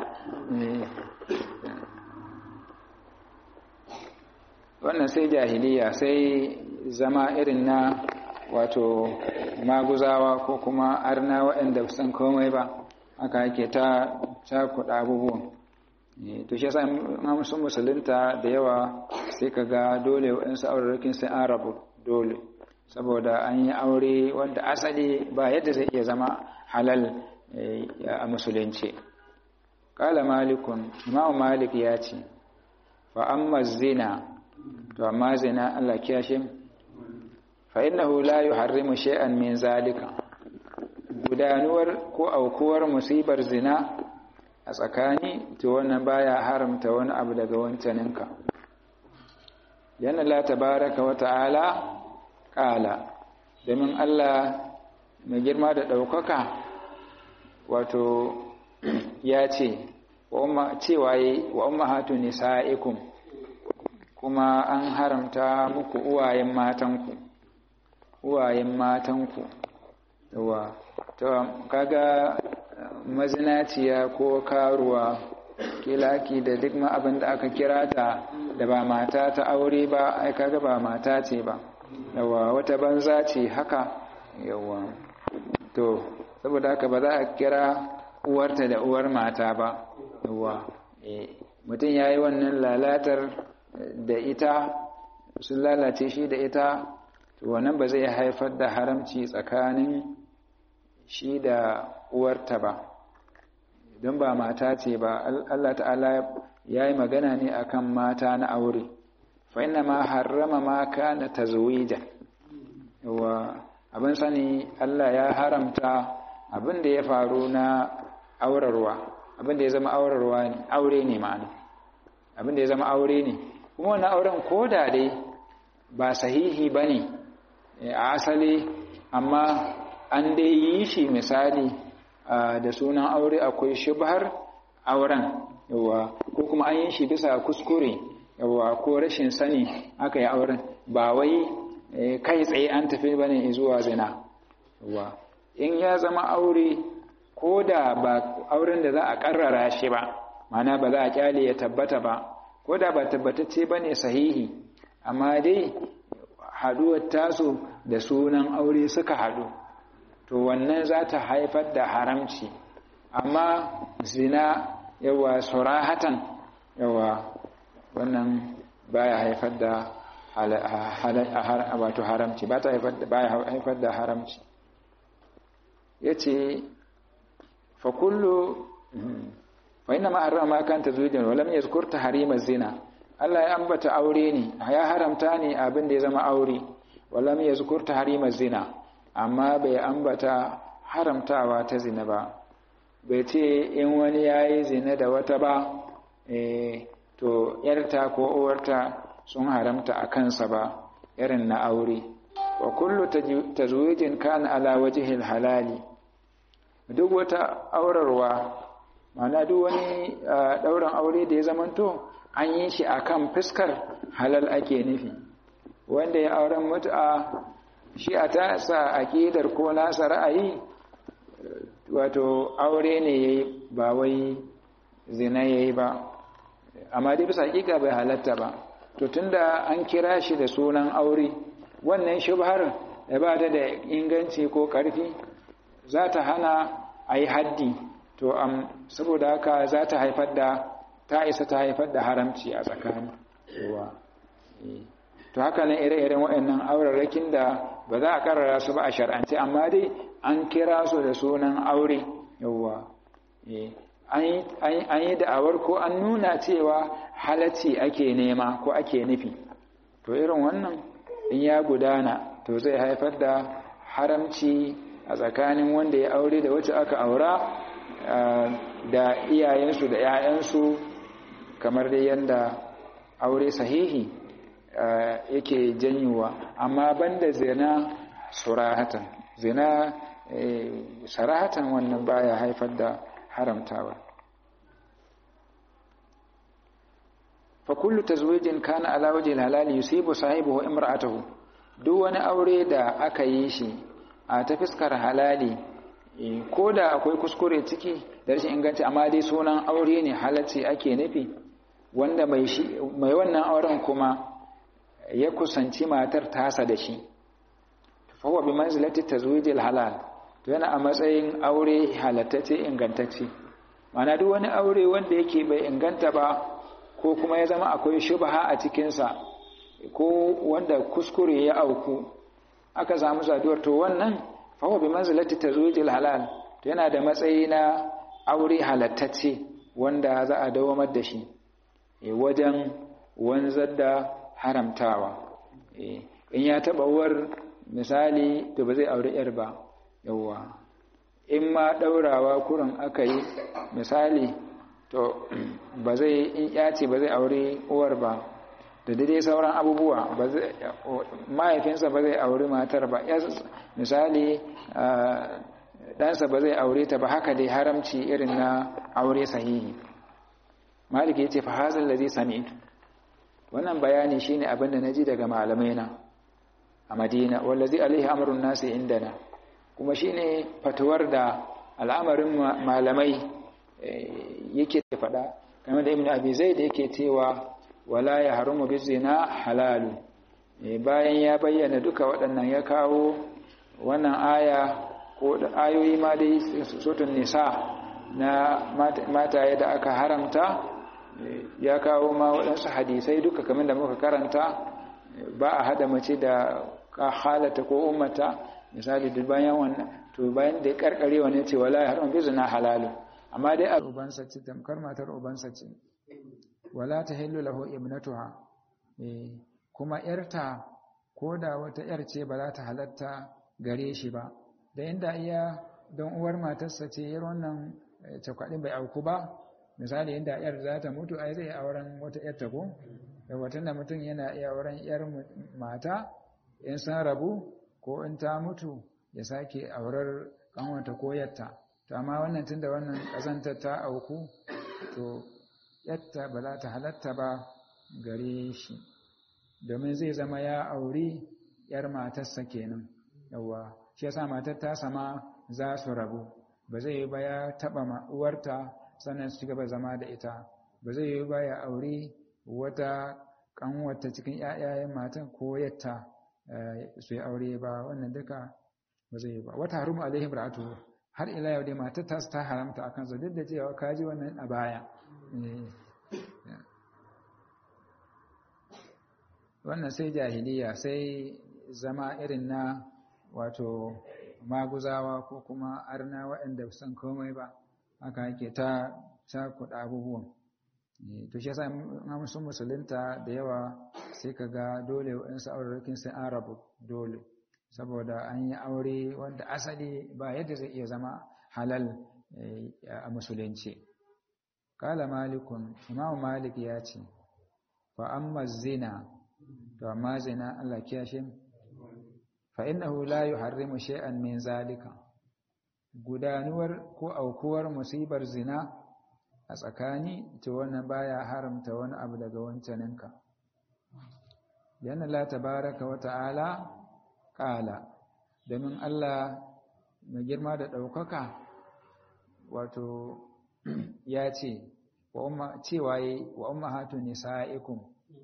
wannan sai jahiliya sai zama irin na wato maguzawa ko kuma arna waɗanda san komai ba haka yake ta cakuɗa abubuwan to shi yasa sun musulunta da yawa sai ka ga dole waɗansu aurarrakin sai an rabu dole saboda an yi aure wanda asali ba yadda zai iya zama halal a musulunci kala malikun imamu malik ya ce fa amma zina to amma zina Allah kiyashe fa innahu la yuharrimu shay'an min zalika gudanuwar ko aukuwar musibar zina a tsakani to wannan baya haramta wani abu daga wancaninka yana la tabaraka wa ta'ala kala domin Allah mai girma da ɗaukaka wato ya ce cewa yi wa ummahatu nisa'ikum kuma an haramta muku uwayen matanku uwayen matanku yawa to kaga mazinaciya ko karuwa kilaki da duk ma abin da aka kira ta da ba mata ta aure ba ai kaga ba mata ce ba yawa wata banza ce haka yawa to saboda haka ba za a kira uwarta da uwar mata ba yawa mutum ya yi wannan lalatar da ita sun lalace shi da ita to wannan ba zai haifar da haramci tsakanin shi da uwarta ba don ba mata ce ba Allah ta'ala ya yi magana ne akan mata na aure fa inna ma harrama ma kana tazwija wa abin sani Allah ya haramta abin da ya faru na aurarwa abin da ya zama aurarwa ne aure ne ma'ana abin da ya zama aure ne kuma wannan auren koda dai ba sahihi bane a asali amma an dai yi shi misali da sunan aure akwai shubhar auren yawa ko kuma an yi shi bisa kuskure yawa ko rashin sani aka yi auren ba wai kai tsaye an tafi bane zuwa zina yawa in ya zama aure ko da ba auren da za a karrara shi ba mana ba za a kyale ya tabbata ba ko da ba tabbatacce bane sahihi amma dai haduwar tasu da sunan aure suka hadu to wannan za ta haifar da haramci amma zina yawa surahatan yawa wannan baya haifar da wato haramci ba ta haifar da haramci ya ce fa kullu fa ina ma'arra ma kan ta zuwa walam ya zukurta harimar zina Allah ya ambata aure ne ya haramta ne abin da ya zama aure walam ya zukurta harimar zina amma bai ambata haramtawa ta zina ba bai ce in wani ya yi zina da wata ba to yarta ko uwarta sun haramta a kansa ba irin na aure wa kullu tazwijin kana ala wajhil halali duk wata aurarwa mana duk wani dauran aure da ya zamanto an yi shi akan fuskar halal ake nufi wanda ya auren mutu'a shi a tasa aƙidar ko nasa ra'ayi wato aure ne ya yi ba wai zina ya yi ba amma dai bisa haƙiƙa bai halatta ba to tunda an kira shi da sunan aure wannan shubhar da ba ta da inganci ko ƙarfi za ta hana a yi haddi to am saboda haka za ta haifar da ta isa ta haifar da haramci a tsakani to haka nan ire-iren waɗannan aurarrakin da ba za a karara su ba a shar'ance amma dai an kira su da sunan aure yawwa an yi da'awar ko an nuna cewa halacci ake nema ko ake nufi to irin wannan in ya gudana to zai haifar da haramci a tsakanin wanda ya aure da wacce aka aura da iyayensu da 'ya'yansu kamar dai yadda aure sahihi yake janyuwa amma banda zina surahatan zina sarahatan wannan baya haifar da haramtawa fa kullu tazwijin kana ala wajhi halali yusibu sahibihi imra'atahu duk wani aure da aka yi shi a ta fiskar halali ko da akwai kuskure ciki da rashin inganci amma dai sunan aure ne halacci ake nufi wanda mai wannan auren kuma ya kusanci matar tasa da shi fahuwa bi manzilati tazwijil halal to yana a matsayin aure halattacce ingantacce mana duk wani aure wanda yake bai inganta ba ko kuma ya zama akwai shubha a cikinsa ko wanda kuskure ya auku aka samu saduwar to wannan fahuwa bi manzilati tazwijil halal to yana da matsayi na aure halattacce wanda za a dawamar da shi wajen wanzar da haramtawa in ya taba uwar misali to ba zai aure yar ba yawwa in ma daurawa kurin aka yi misali to ba zai in ya ce ba zai aure uwar ba da dai sauran abubuwa mahaifinsa ba zai aure matar ba misali ɗansa ba zai aure ta ba haka dai haramci irin na aure sahihi maliki ya ce fa hazal ladhi sami'tu wannan bayani shine abin da naji daga malamai na a Madina wallazi alaihi amrun nasi indana kuma shine fatuwar da al'amarin malamai yake faɗa kamar da ibn abi zaid yake cewa wala ya harumu bizina halalu bayan ya bayyana duka waɗannan ya kawo wannan aya ko ayoyi ma dai sotun nisa na mataye da aka haramta ya kawo ma waɗansu hadisai duka kamar da muka karanta ba a hada mace da halata ko ummata misali duk bayan wannan to bayan da ya karkare wani ce wala ya haram bizina halalu amma dai a ubansa ce tamkar matar ubansa ce wala ta hillu lahu ibnatuha kuma yarta ko da wata yar ce ba za ta halatta gare shi ba da inda iya don uwar matarsa ce yar wannan cakwadin bai auku ba misali inda yar za ta mutu ai zai auren wata yar ta ko da watan da mutum yana iya auren yar mata in san rabu ko in ta mutu ya sake aurar kanwata ko yatta to amma wannan tunda wannan kazantar ta auku to yatta ba za ta halatta ba gare shi domin zai zama ya auri yar matarsa kenan yawa shi yasa matar ta sama za su rabu ba zai yi ba ya taba uwarta sannan su gaba zama da ita ba zai yi ba ya auri wata kanwata cikin ƴaƴayen matan ko yatta su yi aure ba wannan duka ba zai yi ba wata harumu alaihim ra'atu har ila yau dai matar ta ta haramta akan su duk da cewa kaji wannan a baya wannan sai jahiliya sai zama irin na wato maguzawa ko kuma arna waɗanda san komai ba haka yake ta ta kuɗa abubuwan to shi yasa sun musulunta da yawa sai ka ga dole waɗansu aurarrakin sai an rabu dole saboda an yi aure wanda asali ba yadda zai iya zama halal a musulunci kala malikun imamu malik ya ce fa amma zina to amma zina Allah kiyashe fa innahu la yuharrimu shay'an min zalika gudanuwar ko aukuwar musibar zina a tsakani to wannan baya haramta wani abu daga wancaninka yana la tabaraka wa ta'ala qala domin Allah mai girma da ɗaukaka wato ya ce wa umma cewa wa ummahatu nisaikum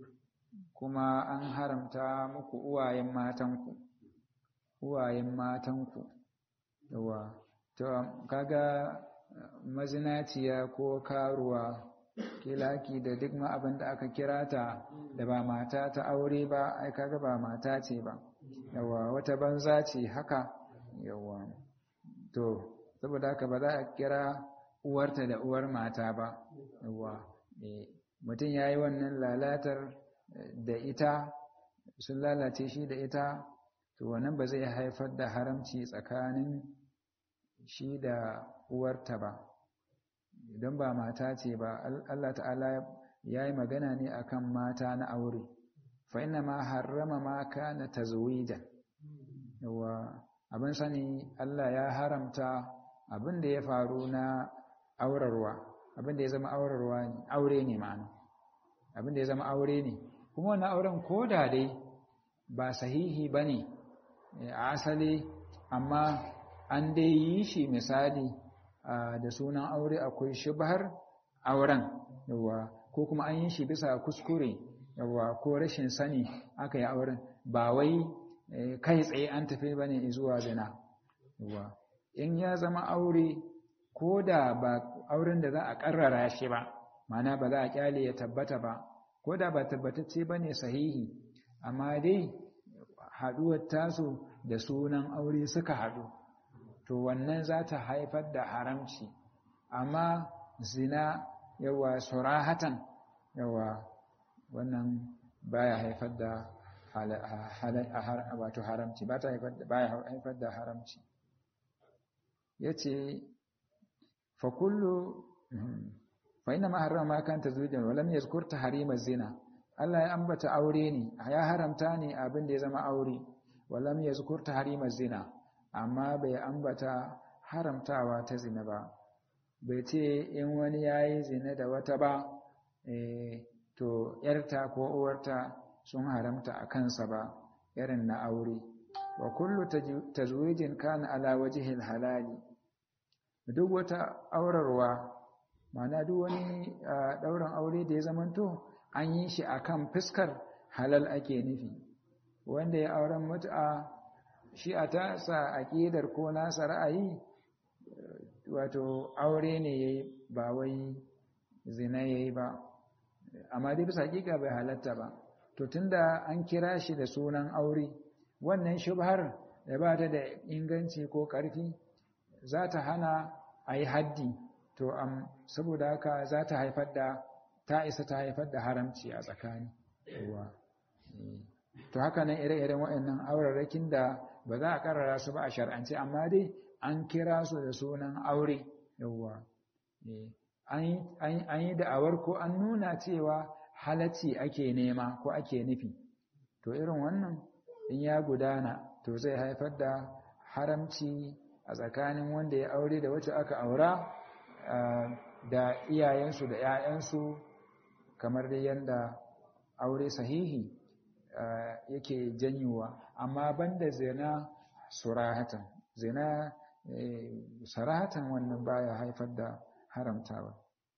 kuma an haramta muku uwayen matanku uwayen matanku yawa to kaga mazinaciya ko karuwa kilaki da duk ma abin da aka kira ta da ba mata ta aure ba ai kaga ba mata ce ba yawa wata banza ce haka yawa to saboda haka ba za a kira uwarta da uwar mata ba yawa mutum ya yi wannan lalatar da ita sun lalace shi da ita to wannan ba zai haifar da haramci tsakanin shi da uwarta ba idan ba mata ce ba Allah ta'ala ya yi magana ne akan mata na aure fa inna ma harrama ma kana tazwijan yawa abin sani Allah ya haramta abin da ya faru na aurarwa abin da ya zama aurarwa ne aure ne ma'ana abin da ya zama aure ne kuma wannan auren koda dai ba sahihi bane a asali amma an dai yi shi misali da sunan aure akwai shubhar auren yawa ko kuma an yi shi bisa kuskure yawa ko rashin sani aka yi auren ba wai kai tsaye an tafi bane zuwa zina yawa in ya zama aure ko da ba auren da za a karrara shi ba mana ba za a kyale ya tabbata ba ko da ba tabbatacce bane sahihi amma dai haduwar tasu da sunan aure suka haɗu to wannan za ta haifar da haramci amma zina yawa surahatan yawa wannan baya haifar da wato haramci ba ta haifar da haramci ya ce fakullu fa ina maharama ma kanta zujan walam yazkur tahrima zina Allah ya ambata aure ne ya haramta ne abin da ya zama aure walam yazkur tahrima zina amma bai ambata haramtawa ta zina ba bai ce in wani yayi zina da wata ba to yarta ko uwarta sun haramta a kansa ba irin na aure wa kullu tazwijin kana ala wajhil halali duk wata aurarwa ma'ana duk wani ɗaurin aure da ya zamanto an yi shi akan fuskar halal ake nufi wanda ya auren mutu'a shi a tasa aƙidar ko nasa ra'ayi wato aure ne yayi ba wai zina yayi ba amma dai bisa hakika bai halatta ba to tunda an kira shi da sunan aure wannan shubhar da ba ta da inganci ko ƙarfi za ta hana a yi haddi to am saboda haka za ta haifar da ta isa ta haifar da haramci a tsakani ruwa to haka nan ire-iren waɗannan aurarrakin da ba za a karara su ba a shar'ance amma dai an kira su da sunan aure yawwa an yi da'awar ko an nuna cewa halacci ake nema ko ake nufi to irin wannan in ya gudana to zai haifar da haramci a tsakanin wanda ya aure da wacce aka aura da iyayensu da 'ya'yansu kamar dai yadda aure sahihi yake janyowa amma banda zina surahatan zina sarahatan wannan baya haifar da haramtawa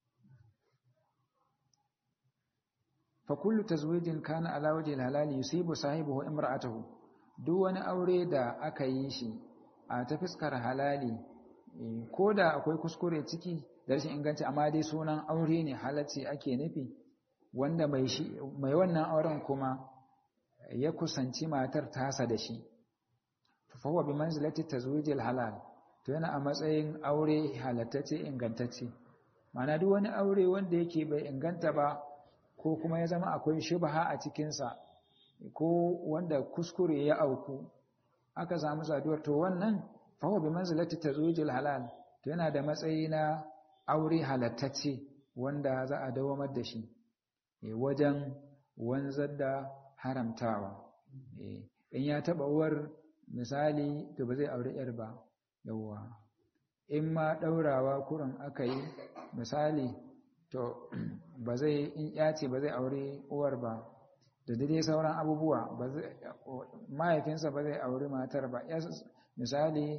fa kullu tazwijin kana ala wajhi halali yusibu sahibihi imra'atahu duk wani aure da aka yi shi a ta fuskar halali ko da akwai kuskure ciki da rashin inganci amma dai sunan aure ne halacci ake nufi wanda mai shi mai wannan auren kuma ya kusanci matar tasa da shi fa huwa bi manzilati tazwijil halal to yana a matsayin aure halattacce ingantacce ma'ana duk wani aure wanda yake bai inganta ba ko kuma ya zama akwai shubha a cikinsa ko wanda kuskure ya auku aka samu saduwar to wannan fa huwa bi manzilati tazwijil halal to yana da matsayi na aure halattacce wanda za a dawamar da shi wajen wanzar da haramtawa in ya taba uwar misali to ba zai aure yar ba yawwa in ma daurawa kurin aka yi misali to ba zai in ya ce ba zai aure uwar ba da dai sauran abubuwa mahaifinsa ba zai aure matar ba misali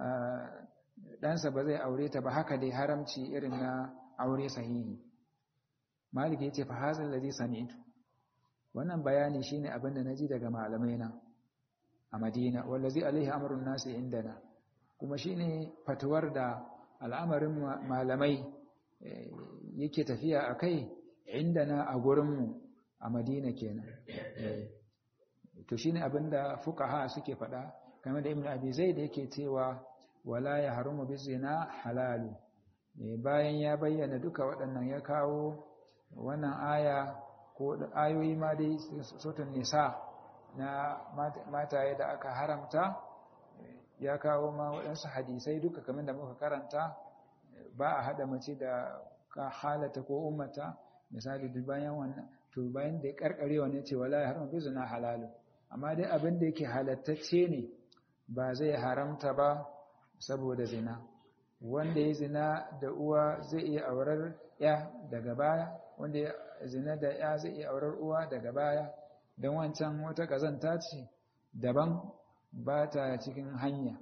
ɗansa ba zai aure ta ba haka dai haramci irin na aure sahihi malik ya ce fa hazin ladhi sami'tu wannan bayani shine abin da naji daga malamai na a Madina wallazi alaihi amrun nasi indana kuma shine fatuwar da al'amarin malamai yake tafiya akai indana a gurin mu a Madina kenan to shine abinda fuqaha suke faɗa kamar da Ibn Abi Zaid yake cewa wala ya harumu bizina halalu bayan ya bayyana duka waɗannan ya kawo wannan aya ko ayoyi ma dai sautan nisa na mataye da aka haramta ya kawo ma waɗansu hadisai duka kamar da muka karanta ba a haɗa mace da ka halata ko ummata misali duk bayan wannan to bayan da ya karkare wannan ce wala ya harumu bizina halalu amma dai abin da yake halattacce ne ba zai haramta ba saboda zina wanda ya zina da uwa zai iya aurar ya daga baya wanda ya zina da ya zai iya aurar uwa daga baya don wancan wata kazanta ce daban ba ta cikin hanya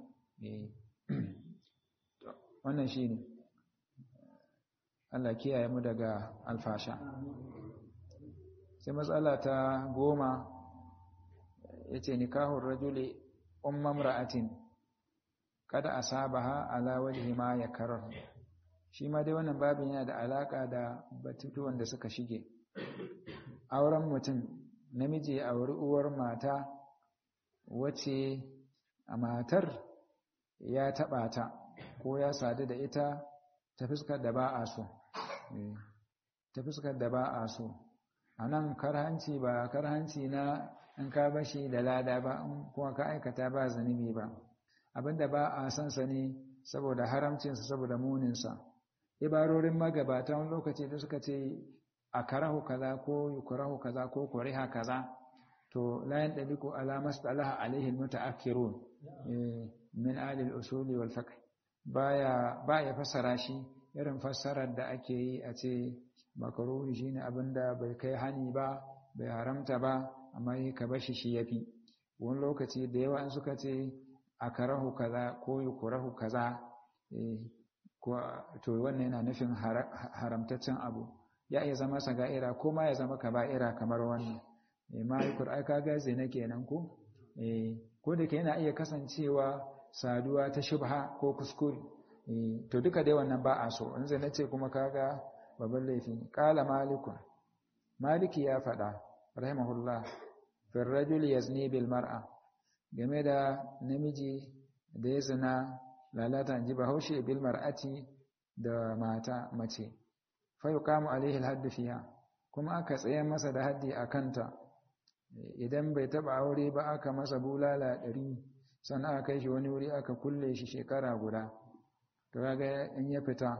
wannan shi ne Allah kiyaye mu daga alfasha sai matsala ta goma ya ce nikahun rajuli ummam ra'atin kada asabaha ala wajhi ma yakrar shi ma dai wannan babin yana da alaka da batutuwan da suka shige auren mutum namiji a wuri uwar mata wace a matar ya taba ta ko ya sadu da ita ta fuskar da ba a so ta fuskar da ba a so a nan karhanci ba karhanci na in ka bashi da lada ba kuma ka aikata ba zunubi ba abinda ba a san sa ne saboda haramcinsa saboda muninsa ibarorin magabata wani lokaci da suka ce a karahu kaza ko yukarahu kaza ko kuriha kaza to la yandaliku ala masalaha alaihi almutaakhirun min ahli al-usul wal fiqh baya baya fassara shi irin fassarar da ake yi a ce makaruhi shine abinda bai kai hani ba bai haramta ba amma ka bashi shi yafi wani lokaci da yawa in suka ce a karahu kaza ko yukurahu kaza to wannan yana nufin haramtaccen abu ya iya zama saga'ira ko ma ya zama kaba'ira kamar wannan ma yukur ai kaga zina kenan ko ko da ke yana iya kasancewa saduwa ta shubha ko kuskure to duka dai wannan ba a so in zina ce kuma kaga babban laifi qala malikun maliki ya faɗa rahimahullah fi rajul yazni bil mar'a game da namiji da ya zina lalata ji bahaushe bil mar'ati da mata mace fa yuqamu alaihi al hadd fiha kuma aka tsaye masa da haddi a kanta idan bai taba aure ba aka masa bulala ɗari sannan aka kai shi wani wuri aka kulle shi shekara guda to kaga in ya fita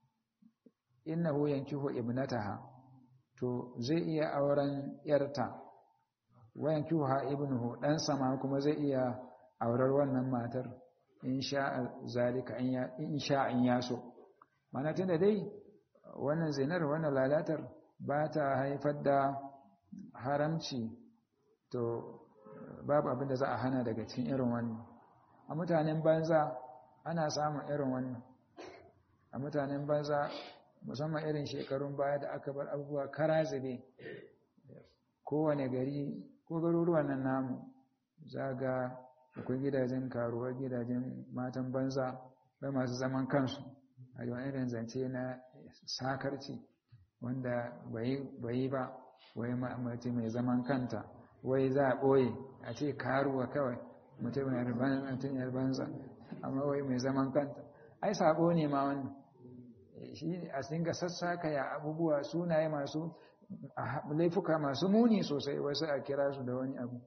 innahu yankihu ibnataha to zai iya auren yarta wayan kyuha ibnuhu dan sama kuma zai iya aurar wannan matar in sha zalika in sha in yaso mana tunda dai wannan zinar wannan lalatar ba ta haifar da haramci to babu abin da za a hana daga cikin irin wannan a mutanen banza ana samun irin wannan a mutanen banza musamman irin shekarun baya da aka bar abubuwa kara zube kowane gari ko garuruwan nan namu za ga akwai gidajen karuwa gidajen matan banza bai masu zaman kansu a yawan irin zance na sakarci wanda bai ba wai mace mai zaman kanta wai za a ɓoye a ce karuwa kawai mutum yar banza amma wai mai zaman kanta ai sabo ne ma wannan shi a dinga sassaka ya abubuwa sunaye masu laifuka masu muni sosai wasu a kira su da wani abu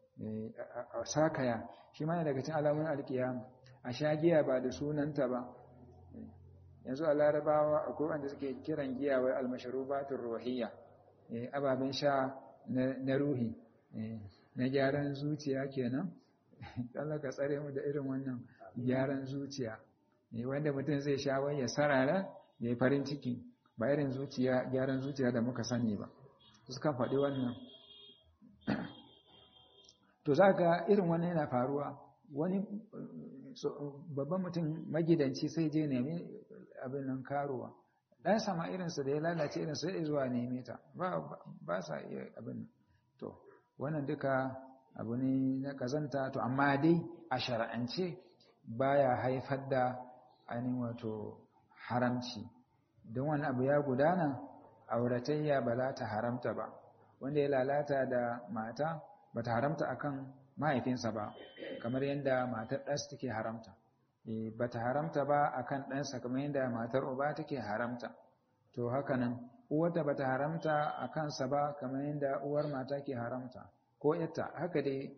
a sakaya shi ma daga cikin alamun alkiyama a sha giya ba da sunanta ba yanzu a larabawa akwai wanda suke kiran giya wai almasharubatun ruhiyya ababen sha na ruhi na gyaran zuciya kenan Allah ka tsare mu da irin wannan gyaran zuciya wanda mutum zai sha wai ya sarara ya yi farin ciki ba irin zuciya gyaran zuciya da muka sani ba suka faɗi wannan to za ka irin wannan yana faruwa wani babban mutum magidanci sai je nemi abin nan karuwa ɗan sama irinsa da ya lalace irinsa ya zuwa neme ta ba sa iya abin nan to wannan duka abu ne na kazanta to amma dai a shara'ance baya haifar da ainihin wato haramci don wani abu ya gudana auratayya ba za ta haramta ba wanda ya lalata da mata ba ta haramta akan mahaifinsa ba kamar yadda matar ɗansa take haramta ba ta haramta ba akan ɗansa kamar yadda matar uba take haramta to haka nan uwarta ba ta haramta a kansa ba kamar yadda uwar mata ke haramta ko yatta haka dai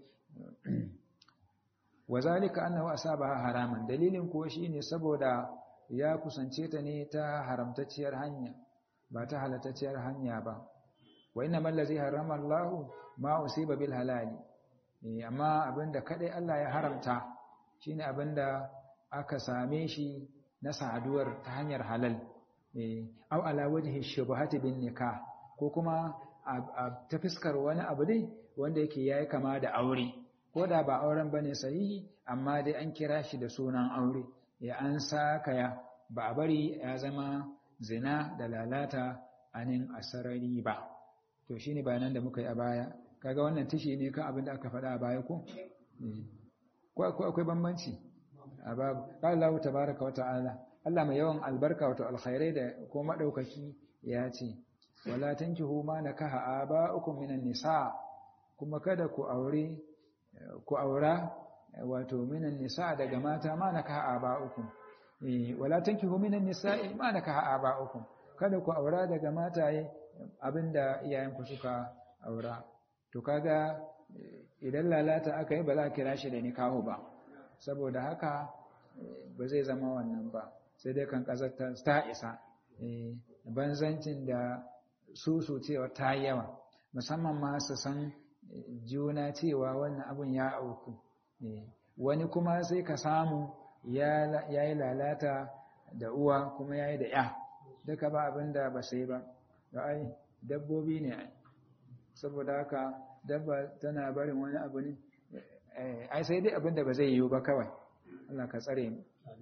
wa zalika annahu asabaha haraman dalilin kuwa shine saboda ya kusance ta ne ta haramtacciyar hanya ba ta halatacciyar hanya ba wa inna man ladhi harrama Allah ma usiba bil halali amma abinda kadai Allah ya haramta shine abinda aka same shi na saduwar ta hanyar halal au ala wajhi shubhati bin nikah ko kuma ta fiskar wani abu dai wanda yake yayi kama da aure ko da ba auren bane sahihi amma dai an kira shi da sunan aure ya an sakaya ba a bari ya zama zina da lalata anin asarari ba to shine bayanan da muka yi a baya kaga wannan tishi ne kan abin da aka faɗa a baya ko ko akwai bambanci a babu Allah tabaraka wa ta'ala Allah mai yawan albarka wato alkhairai da ko madaukaki ya ce wala tankihu ma nakaha aba'ukum minan nisa kuma kada ku aure ku aura wato minan nisa daga mata ma nakaha aba'ukum wala tankihu minan nisa'i ma nakaha aba'ukum kada ku aura daga mataye abinda iyayenku suka aura to kaga idan lalata aka yi ba za a kira shi da nikahu ba saboda haka ba zai zama wannan ba sai dai kan ƙasar ta isa banzancin da su su cewa ta yawa musamman ma su san juna cewa wannan abin ya auku wani kuma sai ka samu ya yi lalata da uwa kuma ya yi da ya duka ba abin da ba sai ba da ai dabbobi ne saboda haka dabba tana barin wani abu ne ai sai dai abinda ba zai yiwu ba kawai Allah ka tsare mu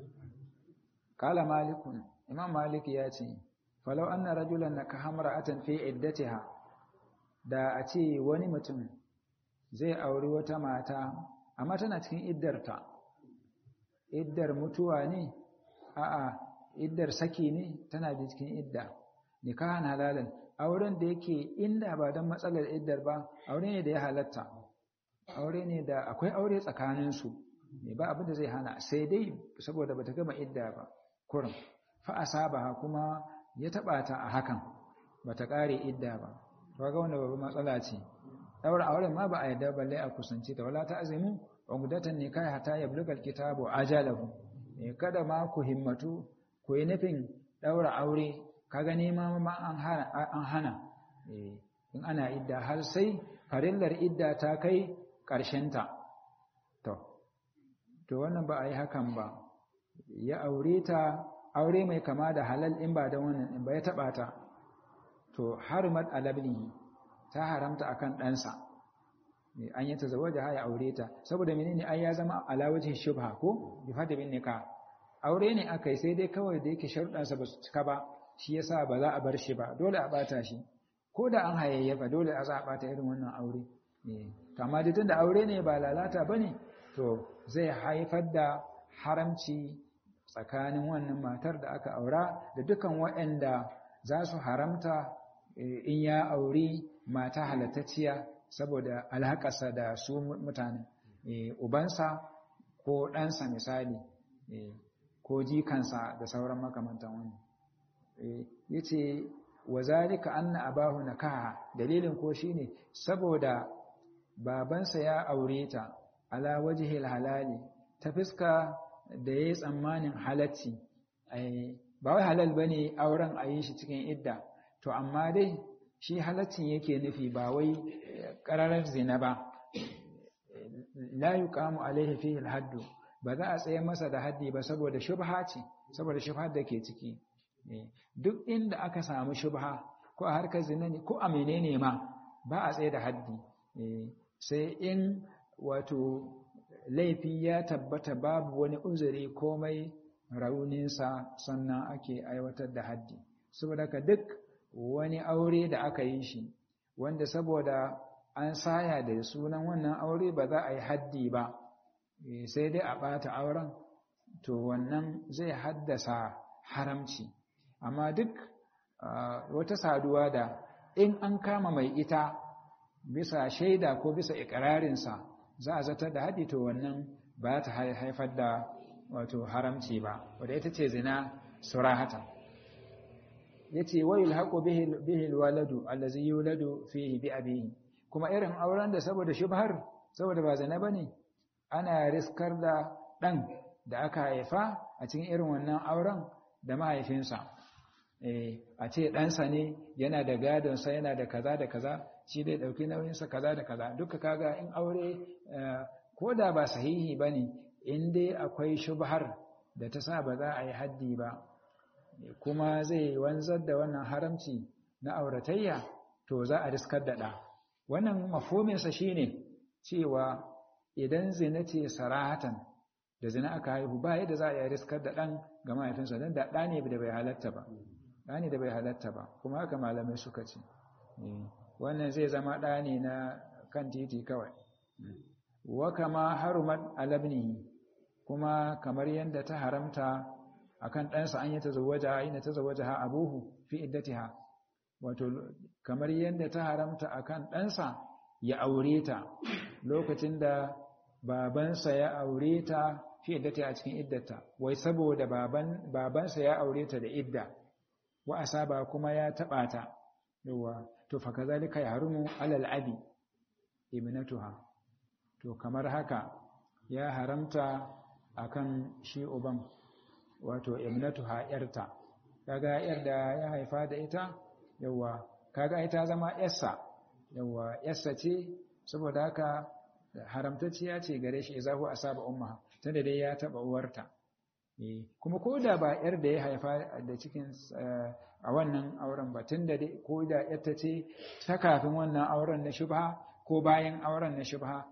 kala malikun imam malik ya ce falau anna rajulan nakaha mar'atan fi iddatiha da a ce wani mutum zai auri wata mata amma tana cikin iddarta iddar mutuwa ne a'a iddar saki ne tana da cikin idda nikahan halalan auren da yake inda ba don matsalar iddar ba aure ne da ya halatta aure ne da akwai aure tsakaninsu ne ba abin da zai hana sai dai saboda bata gama idda ba kurin fa asabaha kuma ya taba ta a hakan bata kare idda ba kaga wannan babban matsala ce daura auren ma ba a yadda balle a kusanci ta wala ta azimu ungdatan ne kai hata ya bulgal kitabu ajalahu kada ma ku himmatu ku yi nufin daura aure kaga nema ma an hana an hana in ana idda har sai farillar idda ta kai ta. to to wannan ba a yi hakan ba ya aure ta aure mai kama da halal in ba da wannan in ba ya taba ta to harimat alabnihi ta haramta akan ɗansa an yi ta zawaja ya aure ta saboda menene ai ya zama alawajin shubha ko bi fada bin nika aure ne aka yi sai dai kawai da yake sharuɗansa ba su cika ba shi yasa ba za a bar shi ba dole a bata shi ko da an hayayyafa dole a za a bata irin wannan aure to amma da tunda aure ne ba lalata bane to zai haifar da haramci tsakanin wannan matar da aka aura da dukan waɗanda za su haramta in ya auri mata halattacciya saboda alhaƙarsa da su mutane ubansa ko ɗansa misali ko jikansa da sauran makamantan wani ya ce wa zalika anna abahu nakaha dalilin ko shine saboda babansa ya aure ta ala wajhil halali ta fuska da yayi tsammanin halacci ba wai halal bane auren a yi shi cikin idda to amma dai shi halaccin yake nufi ba wai ƙararar zina ba la yuqamu alaihi fihi alhaddu ba za a tsaye masa da haddi ba saboda shubha ce saboda shubha da ke ciki duk inda aka samu shubha ko a harkar zina ne ko a menene ma ba a tsaye da haddi sai in wato laifi ya tabbata babu wani uzuri komai rauninsa sannan ake aiwatar da haddi saboda ka duk wani aure da aka yi shi wanda saboda an saya da sunan wannan aure ba za a yi haddi ba sai dai a ɓata auren to wannan zai haddasa haramci amma duk wata saduwa da in an kama mai ita bisa shaida ko bisa ikirarinsa za a zartar da haɗi to wannan ba ta haifar da wato haramci ba wadda ita ce zina surahata ya ce wayil haƙo bihil waladu allazi yuladu fihi bi abihi kuma irin auren da saboda shubhar saboda ba zina bane ana riskar da ɗan da aka haifa a cikin irin wannan auren da mahaifinsa a ce ɗansa ne yana da gadonsa yana da kaza da kaza shi dai ɗauki nauyinsa kaza da kaza duka kaga in aure ko da ba sahihi ba ne in dai akwai shubhar da ta sa ba za a yi haddi ba kuma zai wanzar da wannan haramci na auratayya to za a riskar da ɗa wannan mafominsa shine cewa idan zina ce sarahatan da zina aka haihu ba yadda za a yi riskar da ɗan ga mahaifinsa don da ɗa ne da bai halatta ba ɗa ne da bai halatta ba kuma haka malamai suka ce wannan zai zama ɗa ne na kan titi kawai wa kama harumat alabnihi kuma kamar yadda ta haramta akan ɗansa an yi ta zawaja ina ta zawaja ha abuhu fi iddatiha wato kamar yadda ta haramta akan ɗansa ya aure ta lokacin da babansa ya aure ta fi iddata a cikin iddata wai saboda baban babansa ya aure ta da idda wa asaba kuma ya taba ta yawa to fa kazalika yahrumu alal abi ibnatuha to kamar haka ya haramta akan shi uban wato ibnatuha yarta kaga yar da ya haifa da ita yawa kaga ita zama yarsa yawa yarsa ce saboda haka haramtacciya ce gare shi izahu asaba umma tunda dai ya taba uwarta kuma ko da ba yar da ya haifa da cikin a wannan auren ba tunda dai ko da yarta ce ta kafin wannan auren na shubha ko bayan auren na shubha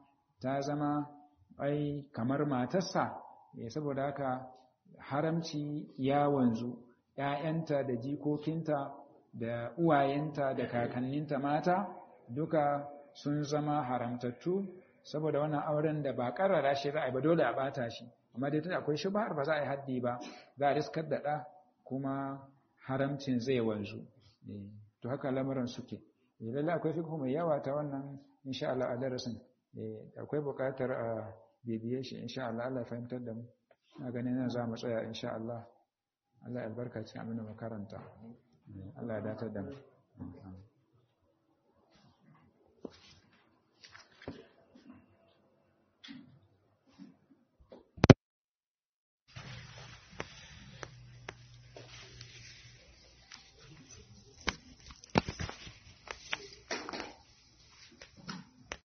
ta zama ai kamar matarsa saboda haka haramci ya wanzu ‘ya'yanta da jikokinta da uwayenta da kakanninta mata duka sun zama haramtattu saboda wannan auren da ba karara shi za a yi ba dole a bata shi amma dai tunda akwai shubhar ba za a yi haddi ba za a riskar da ɗa kuma haramcin zai wanzu to haka lamuran suke lalle akwai fiqhu mai yawa ta wannan insha Allah a darasin akwai buƙatar a bibiye shi insha Allah Allah ya fahimtar da mu na ganin nan za mu tsaya insha Allah Allah ya albarkaci abin da makaranta Allah ya datar da mu